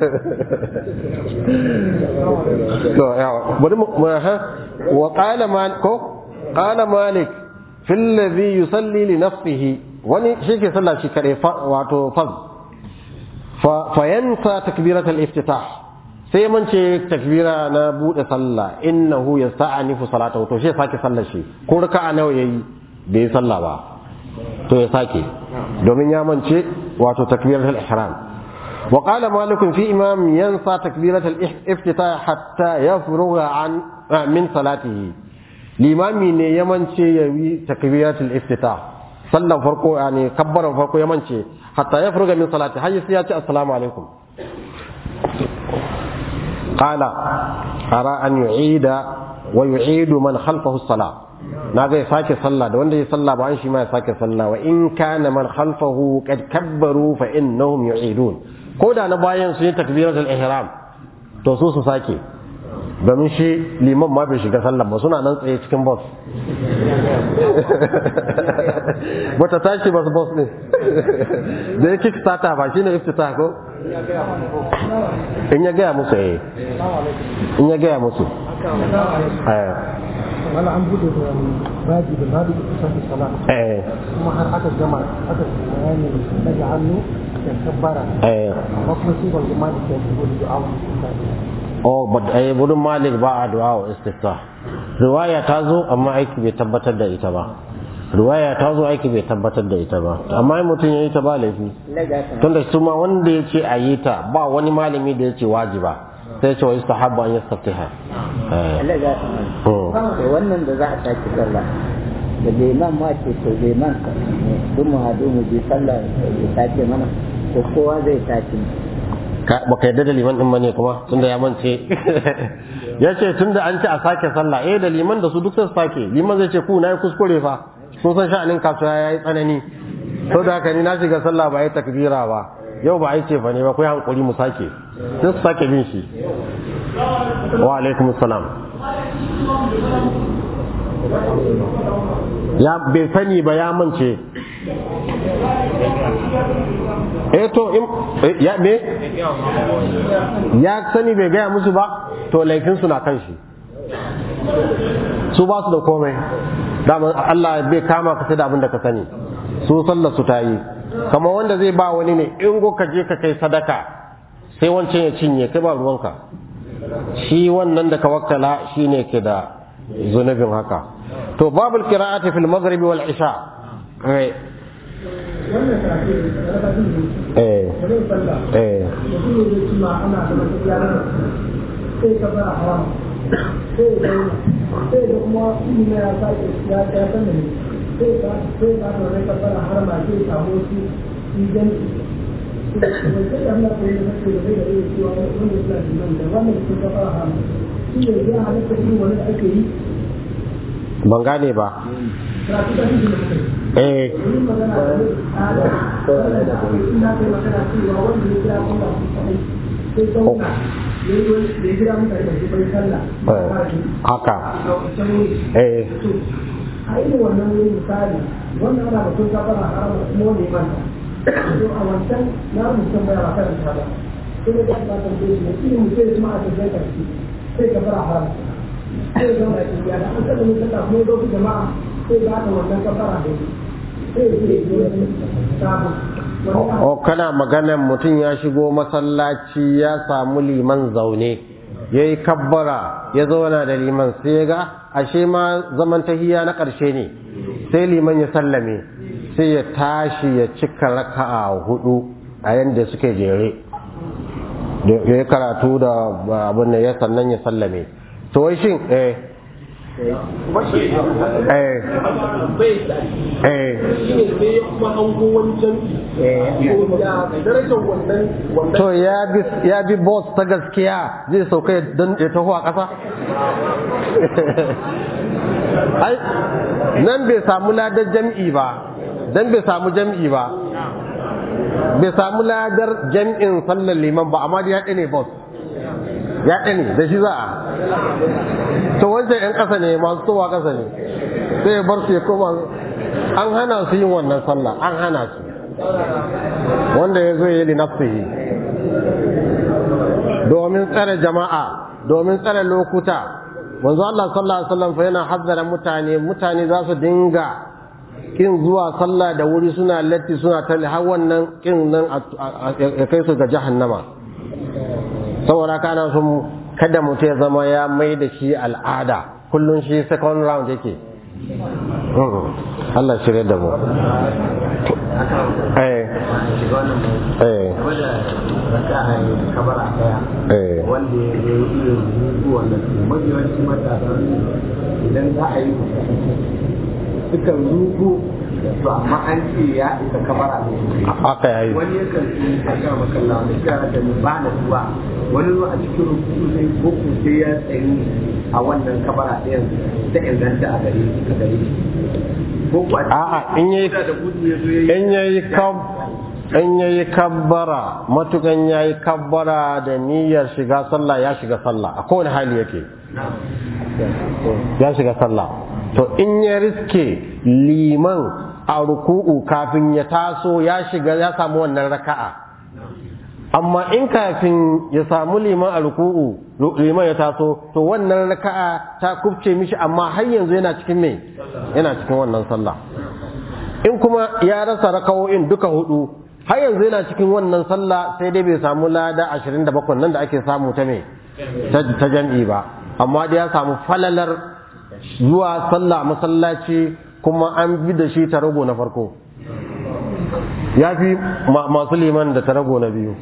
to yawa bari mu mu- ha wa qala malik ko qala malik fil ladhi yusalli li nafsihi wani shi ke sallah shi kare fa- wato faz fa fa yansa takbirat al iftitah sai man ce takbira na bude sallah innahu yasta'anifu salatahu to shi ya sake sallar shi ko raka'a nawa yayi bai yi sallah ba to ya sake domin ya mance wato takbiratul ihram wa qala malik fi imam yansa takbiratul iftitah hatta yafruga an min salatihi limami ne ya mance ya yi takbiratul iftitah sallan farko yani kabbaran farko ya mance hatta ya furga min salati har sai ya ce assalamu alaikum qala ara an yu'ida wa yu'idu man khalfahu as-salah na ga ya sake sallah da wanda ya sallah ba an shi ma ya sake sallah wa in kana man khalfahu qad kabbaru fa innahum yu'idun ko da na bayan sun yi takbiratul ihram to su su sake domin shi liman ma bai shiga sallah ba suna nan tsaye cikin bus bata tashi bas bus ne da ya kick starter ba shine iftita ko in ya gaya musu eh in ya gaya musu eh wala an bude da baji da baji da kusa da sala eh kuma har aka gama aka bayani daga hannu da kabbara eh amma kuma shi ban gama da ke shigo da du'a oh but eh budun malik ba a du'a wa istifta riwaya ta zo amma aiki bai tabbatar da ita ba riwaya ta zo aiki bai tabbatar da ita ba amma in mutum ya yi ta ba laifi tunda su ma wanda ya ce a yi ta ba wani malami da ya ce wajiba sai ya ce wa istahabba an yastaftiha eh Allah za ta hmm. to wannan da za a sake sallah da liman ma ce to liman ka duk mu haɗu mu bi sallah ya sake mana to kowa zai sake Ka- baka yarda da liman din bane kuma tunda ya mance ya ce tunda an ce a sake sallah eh da liman da su duk sai su sake liman zai ce ku na yi kuskure fa sun san sha'anin kasuwa ya yi tsanani to da haka ni na shiga sallah ba yi takbira ba yau ba a yi ce fa ne ba ku yi hankuri mu sake sai su sake bin shi wa alaikum salam ya bai sani ba ya mance eh to in eh, ya me ya sani bai gaya musu ba to laifin su na kan shi su ba su da komai dama Allah bai kama ka sai da abin da ka sani su sallar su ta yi kamar wanda zai ba wani ne in go ka je ka kai sadaka sai wancan ya cinye kai ba ruwanka shi wannan da ka wakkala shine ke da zunubin haka to babul qira'ati fil maghrib wal isha eh wannan karatu da raba din eh da zai sallah eh mutum ne zai ci ma ana da masu yaran sai ka fara haram sai ya zauna sai da kuma ilimi ya sake ya ya san da ne sai ka sai ka da rai ka fara haram a sai samu su idan sai da Allah ko ya sake da rai da rai cewa wannan suna da nan da wannan sun ka fara haram shi ne ya halatta irin wani da ake yi ban gane ba karatu da shi da mutum eh Wani magana da ne ala wanda da ake ina kai magana cewa wanda ya kira kuma su kai sai zauna ya yi wani da ya kira mutane da su bai sallah ba eh, ba shi haka a wancan wuri eh to a irin wannan wuri misali wannan ana batun kafara harama kuma wanda ya manta to a wancan na rubuta baya ba karanta ba sai da ba ta da shi shi mu sai kuma a tafiya karshe sai kafara harama sai ga mai tafiya da an kada mun saka mu doku jama'a sai ba ta wannan kafara da shi sai ya yi wani sabu wani o kana maganan mutum ya shigo masallaci ya samu liman zaune ya yi kabbara ya zauna da liman sai ya ga ashe ma zaman tahiya na ƙarshe ne sai liman ya sallame sai ya tashi ya cika raka'a hudu a yadda suke jere da ya yi karatu da abin da ya sannan ya sallame to wai shin eh eh eh to ya bi ya bi boss ta gaskiya zai sauka ya dan ya taho a ƙasa ai nan bai samu ladar jam'i ba dan bai samu jam'i ba bai samu ladar jam'in sallar liman ba amma dai ya ne boss ya ne da shi za a to wancan 'yan ƙasa ne masu towa ƙasa ne sai ya bar su ya koma an hana su yin wannan sallah an hana su wanda ya zo ya yi linafsihi domin tsare jama'a domin tsare lokuta manzo Allah sallallahu alaihi wasallam fa yana hazzara mutane mutane za su dinga kin zuwa sallah da wuri suna latti suna tali har wannan kin nan ya kai su ga jahannama saboda kana sun kada mutum ya zama ya mai da shi al'ada kullum shi second round yake Allah shirya da mu eh eh eh wanda ya yi iya rubutu wanda mafi yawanci matasa idan za a yi sukan zuku to amma an ce ya isa kamara ne haka yayi wani yakan yi a ga makalla wani kira da ba na zuwa wani zuwa a cikin rukuku sai boko sai ya tsayi a wannan kamara ɗayan ta inganta a gare a gare shi boko a A'a, in yayi- da gudu ya zo ya yi in yayi kab in yayi kabbara matukan yayi kabbara da niyyar shiga sallah ya shiga sallah a kowane hali yake ya shiga sallah to in ya riske liman a ruku'u kafin ya taso ya shiga ya samu wannan raka'a amma in kafin ya samu liman a ruku'u liman ya taso to wannan raka'a ta kubce mishi amma har yanzu yana cikin me yana cikin wannan sallah in kuma ya rasa raka'o'in duka hudu har yanzu yana cikin wannan sallah sai dai bai samu lada 27 nan da ake samu ta me ta ta jam'i ba amma dai ya samu falalar zuwa sallah masallaci kuma an bi da shi ta rago na farko ya fi ma- masu liman da ta rago na biyu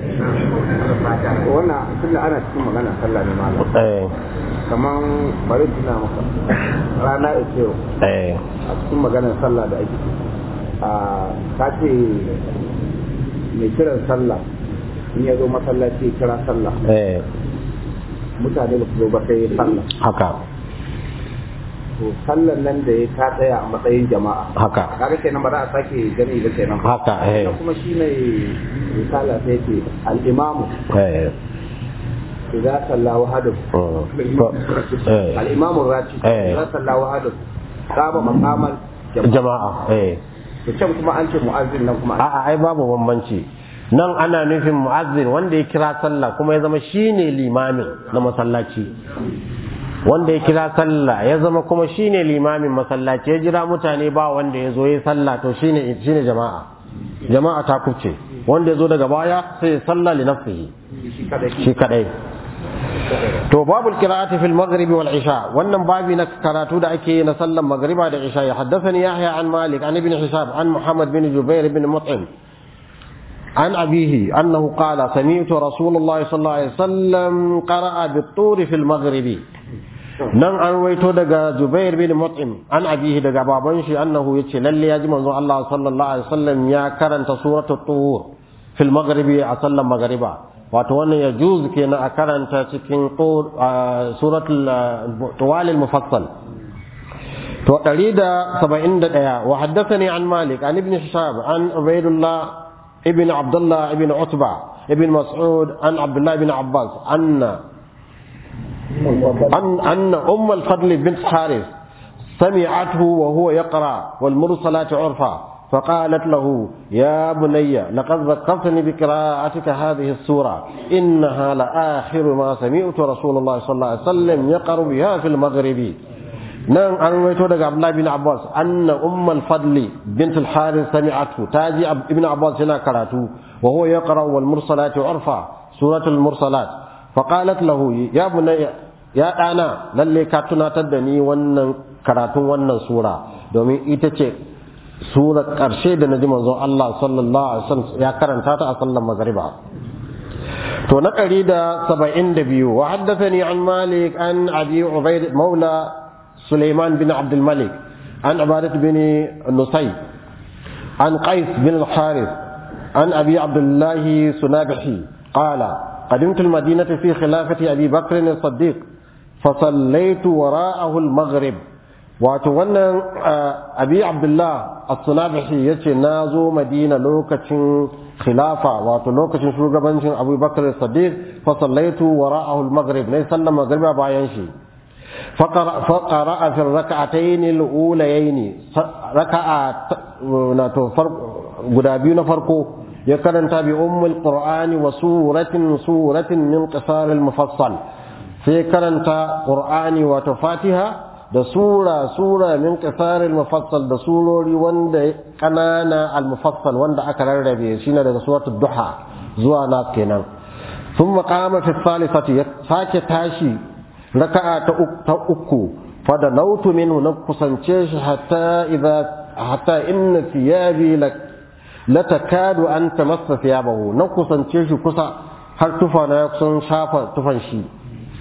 wannan tunda ana cikin magana sallah ne malam eh kaman bari tuna maka rana ya ce eh a cikin maganar sallah da ake a ka ce mai kiran sallah in ya zo masallaci ya kira sallah eh mutane da su zo ba sai ya sallah haka to sallan nan da ya ta tsaya a matsayin jama'a haka kaga kenan ba za a sake gani ba kenan haka eh Sannan kuma shi ne risala sai ce al-imamu eh idza salla wahadahu mm. To, eh al-imamu rati Eh. idza salla wahadahu qama maqamal jama'a jama'a eh to can kuma an ce mu'azzin nan kuma a'a ai babu bambanci nan ana nufin mu'azzin wanda ya kira sallah kuma ya zama shine limamin na masallaci wanda ya kira sallah ya zama kuma shine limamin masallaci ya jira mutane ba wanda ya zo ya sallah to shine shine jama'a jama'a ta kuce wanda ya zo daga baya sai ya sallah li nafsihi shi kadai shi kadai to babu qira'ati fil maghrib wal isha wannan babi na karatu da ake yi na sallan magriba da isha ya haddathani yahya an malik an ibn hisab an muhammad bin jubair bin mut'im عن أبيه أنه قال سمعت رسول الله صلى الله عليه وسلم قرأ بالطور في المغرب nan an waito daga Zubair bin Mut'im an abihi daga baban shi annahu yace lalle ya ji manzo Allah sallallahu alaihi wasallam ya karanta suratul tur fil maghribi a sallan maghriba wato wannan ya juz kenan a karanta cikin tur suratul tuwal al mufassal to 171 wa haddathani an Malik an ibn Hishab an Ubaidullah ibn Abdullah ibn Utba ibn Mas'ud an Abdullah ibn Abbas anna أن أن أم الفضل بنت حارث سمعته وهو يقرأ والمرسلات عرفا فقالت له يا بني لقد ذكرتني بقراءتك هذه السورة إنها لآخر ما سمعت رسول الله صلى الله عليه وسلم يقرأ بها في المغرب نعم أنا ويتو عبد الله بن عباس أن أم الفضل بنت الحارث سمعته تاجي ابن عباس هنا قرأته وهو يقرأ والمرسلات عرفا سورة المرسلات فقالت له يا بني ya ɗana lalle ka tunatar da ni wannan karatun wannan sura domin ita ce sura ƙarshe da na ji manzon Allah sallallahu alaihi wasallam ya karanta ta a sallar magriba to na ɗari da saba'in da biyu wa haddathani an malik an abi ubaid maula suleiman bin abdul malik an abadat bin nusay an qais bin al-harith an abi abdullahi sunabihi qala قدمت المدينة في خلافة أبي بكر الصديق فصليت وراءه المغرب واتوانا أبي عبد الله الصنابحي يتي نازو مدينة لوكة خلافة واتو لوكة شوغبان أبو بكر الصديق فصليت وراءه المغرب ليس المغرب باينشي فقرأ, فقرأ في الركعتين الأوليين ركعة فرق قدابين فرقه يكرن تابع أم القرآن وسورة سورة من قصار المفصل sai karanta ƙur'ani wato fatiha da sura sura min qisaril mufassal da surori wanda kanana al mufassal wanda aka rarrabe shine daga suratul duha zuwa nas kenan thumma qama fi thalithati sake tashi raka'a ta uku fa da nautu minhu na kusance shi hatta idza hatta inna thiyabi la takadu an tamassa thiyabahu na kusance shi kusa har tufa na sun shafa tufan shi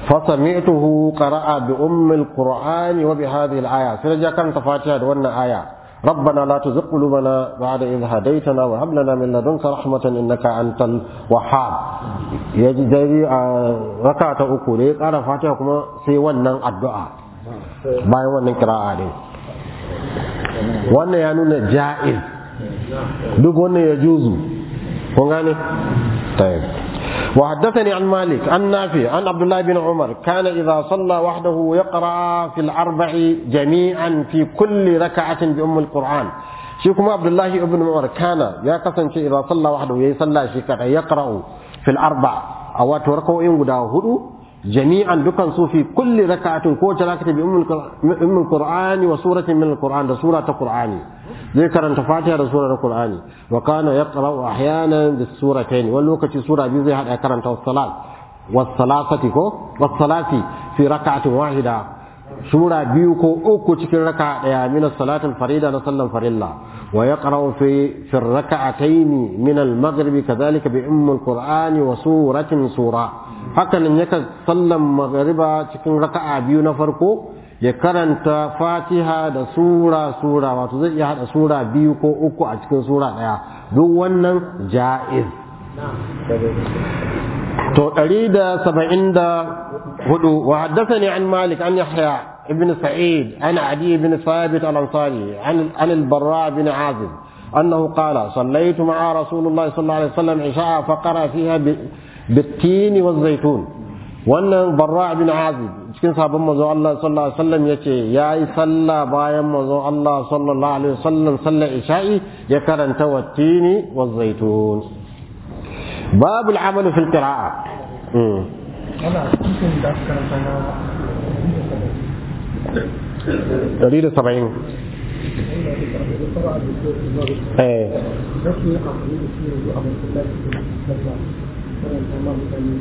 فسمعته قرأ بأم القرآن وبهذه الآية سنجا كانت فاتحة دون آية ربنا لا تزغ قلوبنا بعد إذ هديتنا وهب لنا من لدنك رحمة إنك أنت الوهاب يجي جاي ركعة أكو لي قال فاتحة كما سي ونن الدعاء باي ونن قراءة دي wannan ya nuna ja'iz duk wannan ya juzu kun gane طيب وحدثني عن مالك عن نافع عن عبد الله بن عمر كان إذا صلى وحده يقرأ في الأربع جميعا في كل ركعة بأم القرآن شيكم عبد الله بن عمر كان يا قسم إذا صلى وحده يصلى شيكا يقرأ في الأربع أو تركوا إن هدو جميعا دكان في كل ركعة كوش ركعة بأم القرآن وسورة من القرآن ده سورة القرآن zai karanta fatiha da surar qur'ani wa kana yaqra'u ahyanan bis suratayn wani lokaci sura biyu zai hada karanta was-salat was-salasati ko was-salati fi rak'atin wahida sura biyu ko uku cikin raka daya min as-salatil farida na sallan farilla wa yaqra'u fi fi rak'atayn min al-maghribi kadhalika bi umm al-qur'ani wa suratin sura hakanan yakan sallan maghriba cikin raka'a biyu na farko ya karanta fatiha da sura sura wato zai iya hada sura biyu ko uku a cikin sura daya duk wannan ja'iz to 174 wa haddathani an malik an yahya ibn sa'id an adi ibn thabit al-ansari an an al-barra ibn azib أنه قال صليت مع رسول الله صلى الله عليه وسلم عشاء فقرأ فيها بالتين والزيتون wannan barra bin azib cikin sabon manzo Allah sallallahu alaihi wasallam yace yayi sallah bayan manzo Allah sallallahu alaihi wasallam sallar isha'i ya karanta wattini wa zaitun babu al-amal fi al-qira'a ana cikin da aka karanta na dari da saba'in eh rashin yin amfani da shi yanzu a masallaci da karanta ma mutane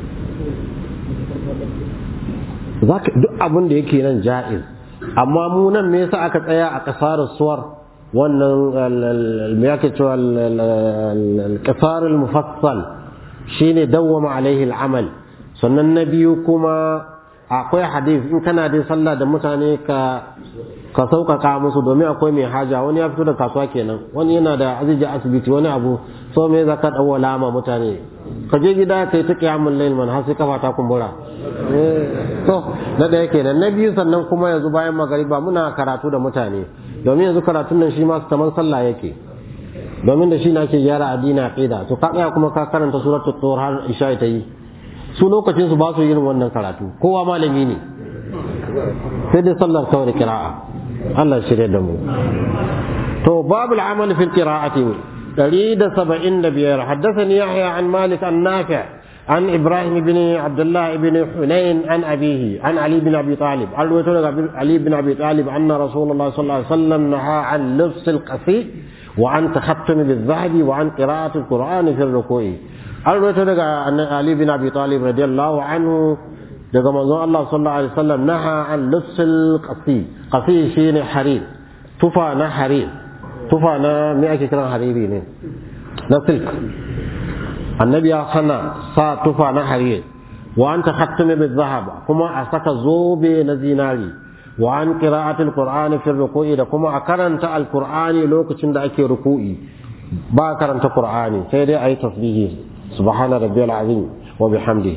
zaka duk abin da yake nan ja'iz amma mu nan me yasa aka tsaya a kasarar suwar wannan me yake cewa al-qasar al-mufassal shine dawwama alaihi al-amal sannan na biyu kuma akwai hadith in kana dai sallah da mutane ka ka sauƙaƙa musu domin akwai mai haja wani ya fito da kasuwa kenan wani yana da aziji asibiti wani abu so me za ka ɗauwa lama mutane ka je gida ka yi ta ƙiyamun lail man har sai kafa ta kumbura to na ɗaya kenan na biyu sannan kuma yanzu bayan magariba muna karatu da mutane domin yanzu karatun nan shi ma kamar sallah yake domin da shi na ke gyara addini aqida to ka tsaya kuma ka karanta suratul tur har isha ta yi su lokacin su ba su yin wannan karatu kowa malami ne sai dai sallar kawai da kira'a Allah shirya da mu to babu al'amal fil qira'ati 175 haddathani yahya an malik an nafi' عن إبراهيم بن عبد الله بن حنين عن أبيه عن علي بن أبي طالب عن علي بن أبي طالب أن رسول الله صلى الله عليه وسلم نهى عن لبس القصي وعن تختم بالذهب وعن قراءة القرآن في الركوع an rawaito daga Ali bin Abi Talib radiyallahu anhu daga manzon Allah sallallahu alaihi wasallam naha an lusul qasi qasi shine harir tufa na harir tufa na me ake kiran hariri ne na silk annabi ya hana sa tufa na harir wa an takhattama bil zahab kuma a saka zobe na zinari wa an qira'atul qur'ani fi ruku'i da kuma a karanta alqur'ani lokacin da ake ruku'i ba karanta qur'ani sai dai ayi tasbihi سبحان ربي العظيم وبحمده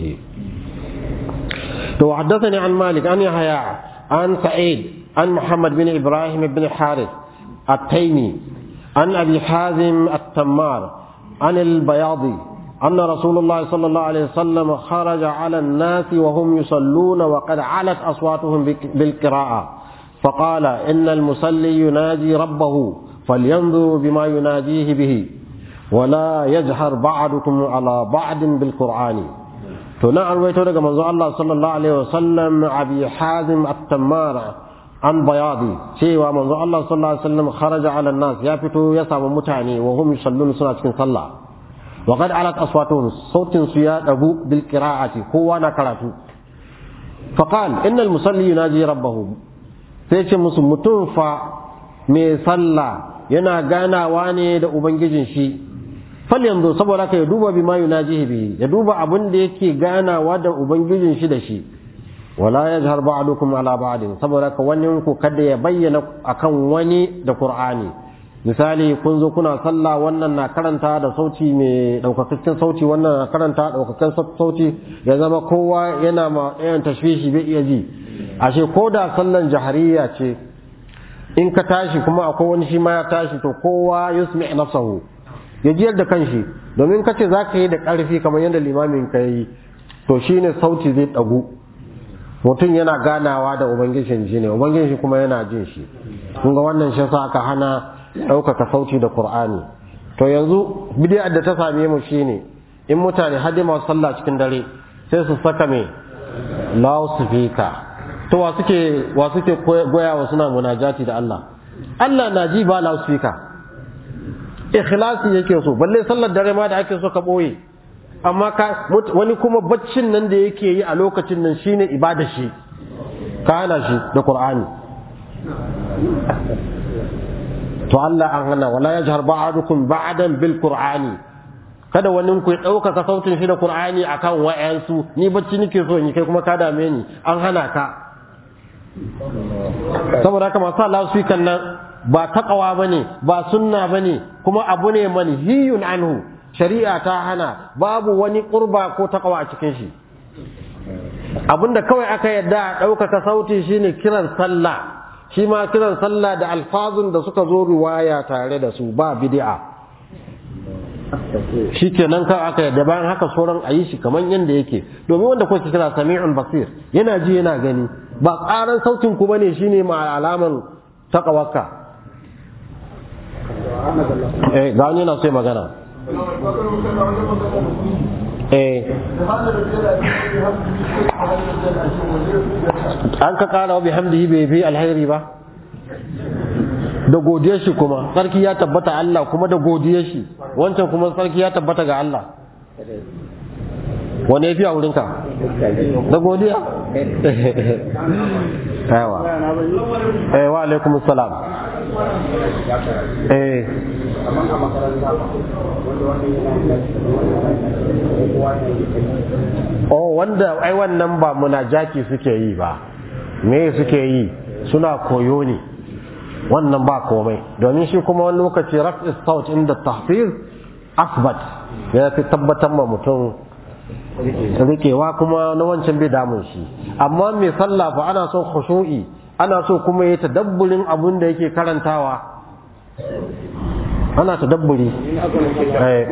وحدثني عن مالك عن يحيى عن سعيد عن محمد بن ابراهيم بن الحارث التيمي عن ابي حازم التمار عن البياضي ان رسول الله صلى الله عليه وسلم خرج على الناس وهم يصلون وقد علت اصواتهم بالقراءه فقال ان المصلي يناجي ربه فلينظر بما يناجيه به ولا يجهر بعضكم على بعض بالقرآن تنا أرويته لك منذ الله صلى الله عليه وسلم أبي حازم التمار عن بياضي شيء ومنذ الله صلى الله عليه وسلم خرج على الناس يفتو يسعى متعني وهم يصلون صلاة صلى وقد علت أصواتهم صوت سياد أبو بالقراءة هو نكرته فقال إن المصلي يناجي ربه سيش مسلم fa mai sallah yana ganawa ne da ubangijin shi fal yanzu saboda ka ya duba bima yunajihi bihi ya duba abin da yake ganawa da ubangijin shi da shi wala yajhar ba'dukum ala ba'din saboda ka wani ku kada ya bayyana akan wani da qur'ani misali kun zo kuna sallah wannan na karanta da sauti mai daukakakken sauti wannan na karanta daukakakken sauti ya zama kowa yana ma ɗayan tashwishi bai iya ji ashe ko da sallan jahariya ce in ka tashi kuma akwai wani shi ma ya tashi to kowa yusmi nafsahu ya jiyar da kanshi domin ka ce za ka yi da ƙarfi kamar yadda limamin ka yi to shine sauti zai ɗagu mutum yana ganawa da ubangijin shi ne ubangijin kuma yana jin shi kun ga wannan shi yasa aka hana ɗaukaka sauti da qur'ani to yanzu bidiyar da ta same mu shine in mutane hadi masu sallah cikin dare sai su saka me loudspeaker to wa suke wa suke goya wa suna munajati da Allah Allah na ji ba loudspeaker ikhlasi yake so balle sallar dare ma da ake so ka boye amma ka wani kuma baccin nan da yake yi a lokacin nan shine ibada shi ka hana shi da qur'ani to Allah an hana wala yajhar ba'dukum ba'dan bil qur'ani kada wani ku ya ɗaukaka sautin shi da qur'ani akan wa'yansu ni bacci nake so in kai kuma ka dame ni an hana ka saboda haka masu Allah su kan nan ba taqwa bane ba sunna bane kuma abu ne manhiyun anhu shari'a ta hana babu wani qurba ko taqwa a cikin shi abinda kawai aka yadda a ɗaukaka sauti shine kiran sallah shi ma kiran sallah da alfazun da suka zo riwaya tare da su ba bid'a shi kenan kawai aka yadda bayan haka sauran a yi shi kamar yadda yake domin wanda kuka kira sami'un basir yana ji yana gani ba ƙaran sautin ku bane shine ma alaman taqawakka eh ga wani yana so magana eh an ka kara wa bihamdihi bai fi alheri ba da godiyar shi kuma sarki ya tabbata Allah kuma da godiyar shi wancan kuma sarki ya tabbata ga Allah wane fi a wurinka da godiya yawa eh wa alaikum salam eh oh wanda ai wannan ba munajati suke yi ba me suke yi suna koyo ne wannan ba komai domin shi kuma wani lokaci raf'i saut inda tahfiz asbat ya fi tabbatar ma mutum rikewa kuma na wancan bai damun shi amma mai sallah fa ana son khushu'i ana so kuma ya tadabburin abin da yake karantawa ana tadabburi eh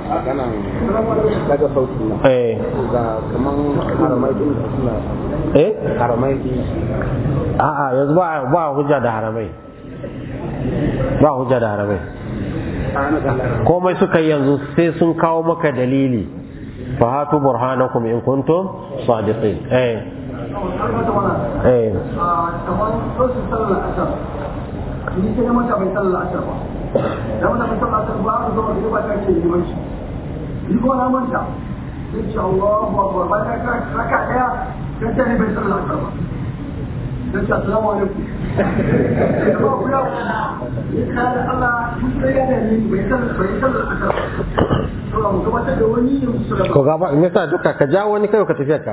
daga sauti na eh ga kaman haramai din da suna eh haramai din a'a yanzu ba ba hujja da haramai ba hujja da haramai komai suka yi yanzu sai sun kawo maka dalili fa hatu burhanakum in kuntum sadiqin eh eh kamar sosin sallar asar ni sai na mata bai sallar asar ba da mata bai sallar asar ba aka zama da ba ta ke limanci ni ko na manta sai ce Allahu akbar ba ta ka raka daya sai ta ne bai sallar asar ba sai ce assalamu alaikum ba ku ya ni kada Allah mun sai ya ne bai sallar bai sallar asar ba to mu gabatar da wani yin sura ko gaba me yasa duka ka ja wani kai ka tafi ka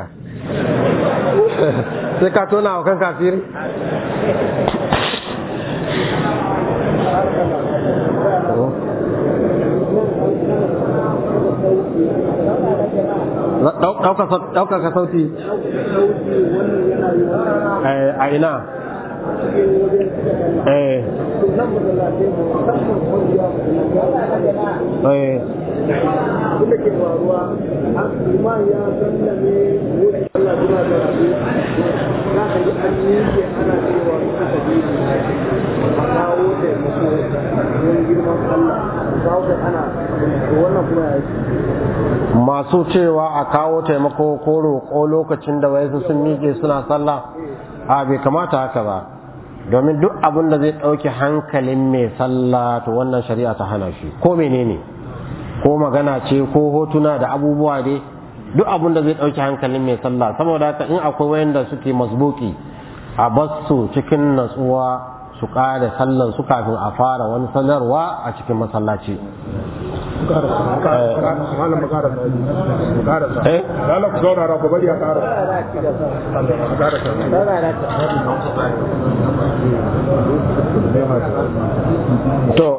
sai ka tona wa kan kafiri ɗaukaka sauti a ina eh eh da ke faruwa liman ya sallame wuce Allah suna da rabu za ka ji an miƙe ana cewa suka je a kawo taimako don girman Allah kawo da ana to wannan kuma ya yi masu cewa a kawo taimako ko roƙo lokacin da wayansu sun miƙe suna sallah a bai kamata haka ba domin duk abin da zai ɗauki hankalin mai sallah to wannan shari'a ta hana shi ko menene ko magana ce ko hotuna da abubuwa dai duk abin da zai ɗauki hankalin mai sallah saboda haka in akwai wayanda suke masbuki a basu cikin natsuwa su ƙare sallan su kafin a fara wani sanarwa a cikin masallaci malam mu karasa mu karasa Eh? lalla ku saurara ku bari a karasa Saurara ci gaba. a karasa Saurara ta. to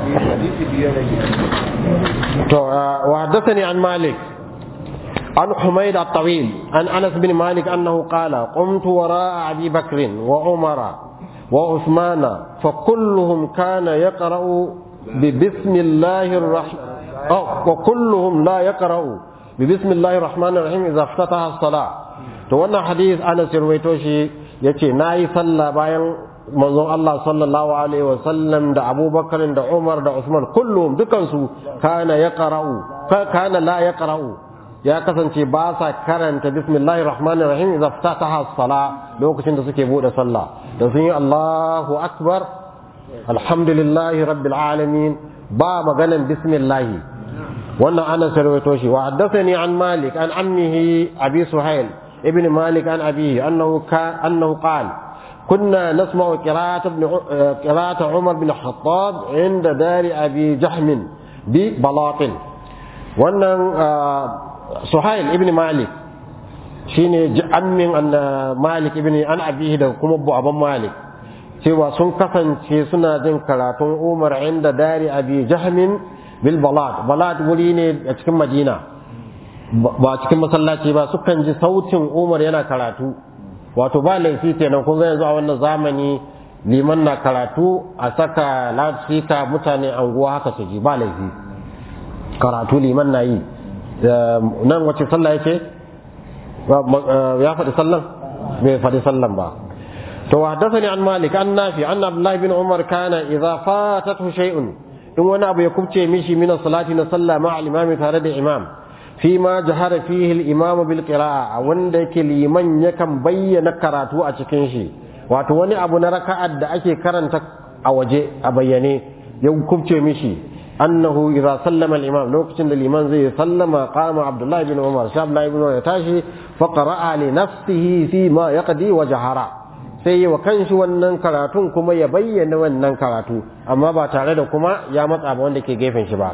to wa haddathani an malik عن حميد الطويل عن انس بن مالك انه قال قمت وراء ابي بكر وعمر وعثمان فكلهم كان يقرا ببسم الله الرحمن أو وكلهم لا يقرا ببسم الله الرحمن الرحيم اذا افتتح الصلاه to wannan hadith Anas ya rawaito shi yace nayi sallah bayan manzon Allah sallallahu alaihi wa sallam da Abubakar da Umar da Usman kullum dukansu kana yaqra'u kana la yaqra'u ya kasance ba sa karanta bismillahir rahmanir rahim idza ftataha as-sala lokacin da suke bude sallah da sun yi Allahu akbar alhamdulillahi rabbil alamin ba maganan bismillah wannan ana sarwato shi wa haddathani an malik an ammihi abi suhail ibn malik an abihi annahu ka annahu qala كنا نسمع قراءة ابن قراءة عمر بن الخطاب عند دار أبي جهم ببلاط wannan suhail ibn malik shine ammin malik ibn an abihi da kuma aban malik cewa sun kasance suna jin karatun umar inda dari abi jahmin bil balad balad wuri ne a cikin madina ba cikin masallaci ba sukan ji sautin umar yana karatu wato ba laifi kenan kun ga yanzu a wannan zamani liman na karatu a saka loudspeaker mutane anguwa haka su ji ba laifi karatu liman na yi nan wace sallah yake ya faɗi sallan bai faɗi sallan ba to haddathani an malik an nafi an abdullahi bin umar kana idza fatatu shay'un in wani abu ya kubce mishi min salati na sallah ma al-imami tare da imam fi ma jahara fihi al-imam bil qira'a wanda yake liman yakan bayyana karatu a cikin shi wato wani abu na raka'ar da ake karanta a waje a bayyane ya kubce mishi أنه إذا سلم الإمام لو كتن الإمام زي سلم قام عبد الله بن عمر شاب الله بن عمر يتاشي فقرأ لنفسه فيما يقضي وجهرا sai wa kanshi wannan karatun kuma ya bayyana wannan karatu amma ba tare da kuma ya matsa ba wanda ke gefen shi ba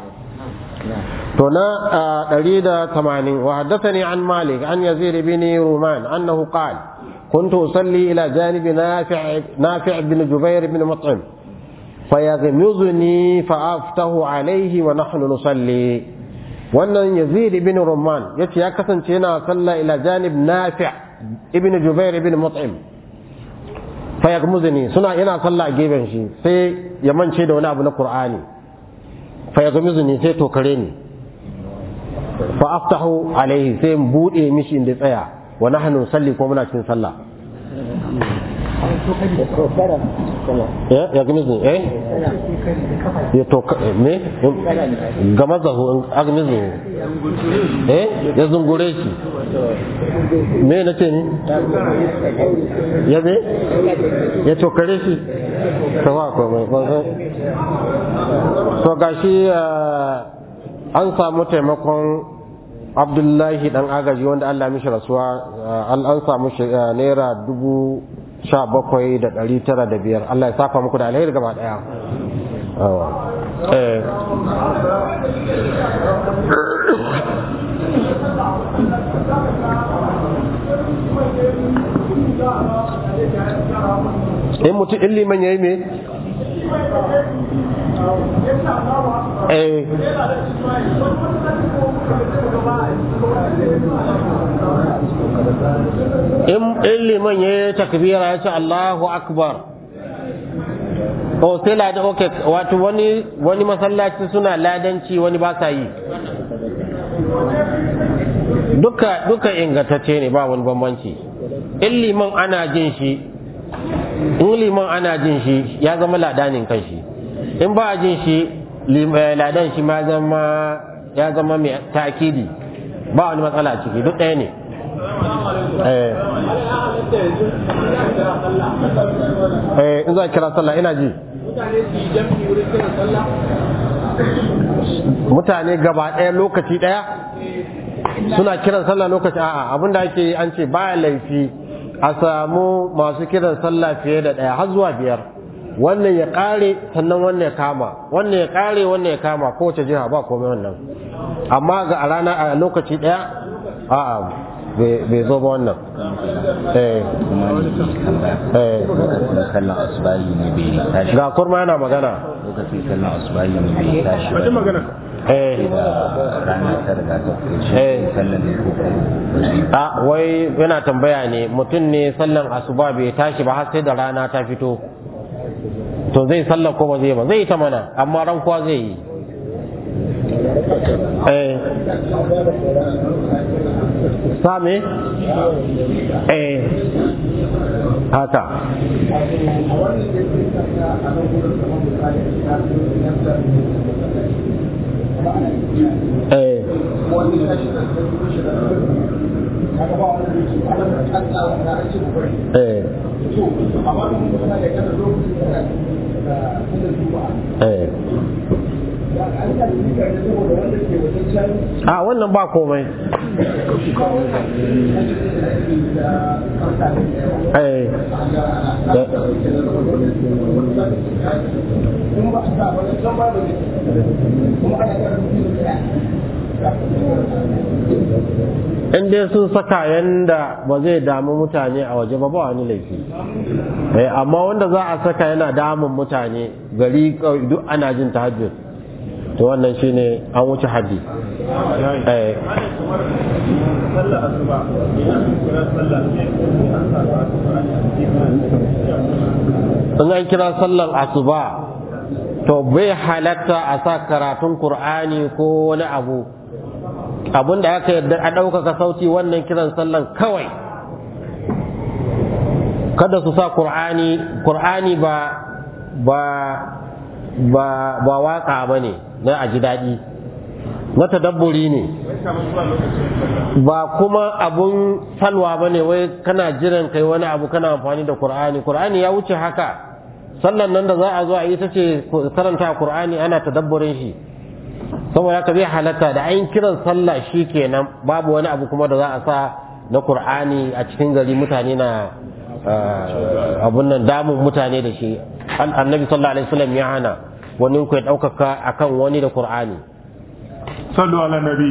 to na 180 wa haddathani an malik an yazid bin ruman annahu qala kuntu usalli ila janibi nafi' nafi' bin jubair bin mut'im فيغمزني فأفتح عليه ونحن نصلي wannan yazid ibn rumman yace ya kasance yana sallah ila janib nafi' ibn jubair ibn mut'im fa yaghmuzuni suna yana sallah a gefen shi sai ya mance da wani abu na qur'ani fa yaghmuzuni sai to kare ni fa aftahu alaihi sai in bude mishi inda tsaya wa nahnu salli ko muna cikin sallah ya ya gami zu eh ya to me gama zahu agmi zu eh ya zungure shi me na ce ni ya me ya to kare shi sawa ko mai ban so gashi an samu taimakon abdullahi dan agaji wanda Allah mishi rasuwa an samu naira dubu sha bakwai da ɗari tara da biyar Allah ya saka muku da alheri gaba ɗaya in mutum in liman ya yi me eh in liman ya yi takbira ya ce Allahu akbar o sai ladan ok wato wani wani masallaci suna ladanci wani ba sa yi duka duka ingantacce ne ba wani bambanci in liman ana jin shi in liman ana jin shi ya zama ladanin kan shi in ba a jin shi ladan shi ma zama ya zama mai takidi ba wani matsala ciki duk ɗaya ne eh in za kira sallah ina ji mutane gaba ɗaya lokaci ɗaya suna kiran sallah lokaci a'a abinda ake yi an ce baya laifi a samu masu kiran sallah fiye da ɗaya har zuwa biyar wannan ya kare sannan wannan ya kama wannan ya kare wannan ya kama kowace jiha ba komai wannan amma ga a rana a lokaci daya a'a bai zo ba wannan eh kuma eh lokacin sallan asubahi ne bai tashi ga kurma yana magana lokacin sallan asubahi ne bai tashi ba magana eh da rana ta riga ta fito Eh. shi sallan ne ko kuma a wai yana tambaya ne mutum ne sallan asuba bai tashi ba har sai da rana ta fito to zai sallar ko ba zai ba zai yi ta mana amma ran kuwa zai yi eh same eh haka eh eh eh a wannan ba komai eh in dai sun saka yanda ba zai damu mutane a waje ba ba wani laifi eh amma wanda za a saka yana damun mutane gari kawai duk ana jin tahajjud to wannan shine an wuce haddi eh sallar asuba idan kira sallah ne an samu asuba in an kira sallar asuba to bai halatta a sa karatun qur'ani ko wani abu abin da aka yarda a ɗaukaka sauti wannan kiran sallan kawai kada su sa qur'ani qur'ani ba ba ba ba waka ba ne na a ji daɗi na tadabburi ne ba kuma abun salwa ba ne wai kana jiran kai wani abu kana amfani da qur'ani qur'ani ya wuce haka sallan nan da za a zo a yi ta ce karanta qur'ani ana tadabburin shi saboda haka zai halatta da ayin kiran sallah shi kenan babu wani abu kuma da za a sa na qur'ani a cikin gari mutane na ah, abun nan damun mutane da shi An- annabi sallallahu alaihi wasallam ya hana wani ku ya ɗaukaka akan wani da qur'ani sallu ala nabi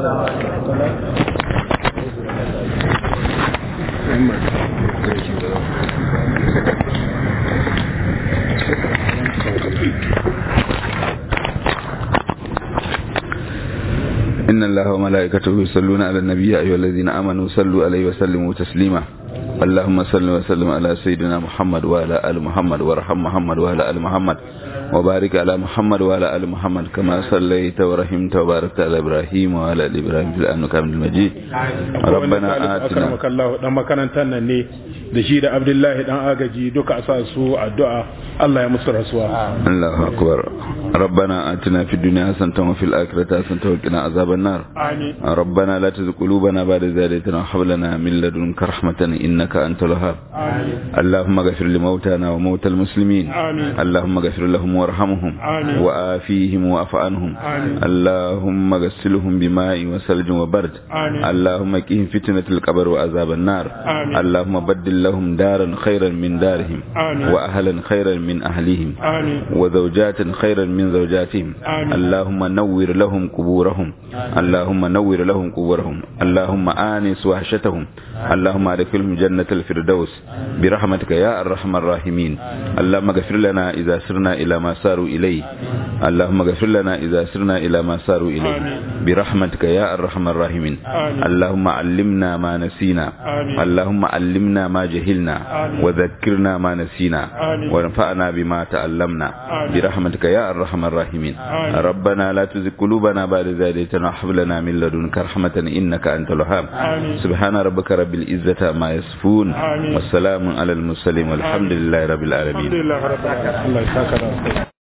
إن الله وملائكته يصلون على النبي يا أيها الذين آمنوا صلوا عليه وسلموا تسليما اللهم صل وسلم على سيدنا محمد وعلى آل محمد وارحم محمد وعلى آل محمد وبارك على محمد وعلى آل محمد كما صليت ورحمت وباركت على إبراهيم وعلى آل إبراهيم في الآن كامل المجيد ربنا آتنا akramaka Allah dan makarantar nan ne da shi da Abdullahi dan agaji duka a sa su addu'a Allah ya musu rasuwa الله أكبر ربنا آتنا في الدنيا حسنة وفي الآخرة حسنة وقنا عذاب النار amin ربنا لا تزغ قلوبنا بعد إذ هديتنا وهب لنا من لدنك رحمة إنك أنت الوهاب اللهم اغفر لموتانا وموتى المسلمين آمين. اللهم اغفر لهم وارحمهم آمين. وآفيهم واعف عنهم آمين. اللهم اغسلهم بماء وثلج وبرد آمين. اللهم قهم فتنة القبر وعذاب النار آمين. اللهم بدل لهم دارا خيرا من دارهم آمين. وأهلا خيرا من أهلهم amin وزوجات خيرا من زوجاتهم آمين. اللهم نور لهم قبورهم اللهم نور لهم قبورهم اللهم آنس وحشتهم اللهم ادخلهم جنة الفردوس برحمتك يا أرحم الراحمين اللهم اغفر لنا إذا سرنا إلى ما ساروا إليه اللهم اغفر لنا إذا سرنا إلى ما ساروا إليه آمين. برحمتك يا أرحم الراحمين آمين. اللهم علمنا ما نسينا آمين. اللهم علمنا ما جهلنا آمين. وذكرنا ما نسينا آمين. وانفعنا بما تعلمنا آمين. برحمتك يا أرحم الراحمين آمين. ربنا لا تزغ قلوبنا بعد إذ هديتنا وهب لنا من لدنك رحمة إنك أنت الوهاب آمين. سبحان ربك رب العزة ما يصفون آمين. والسلام على المرسلين والحمد لله رب العالمين alhamdulillah rabbil alamin Allah ya saka da alkhairi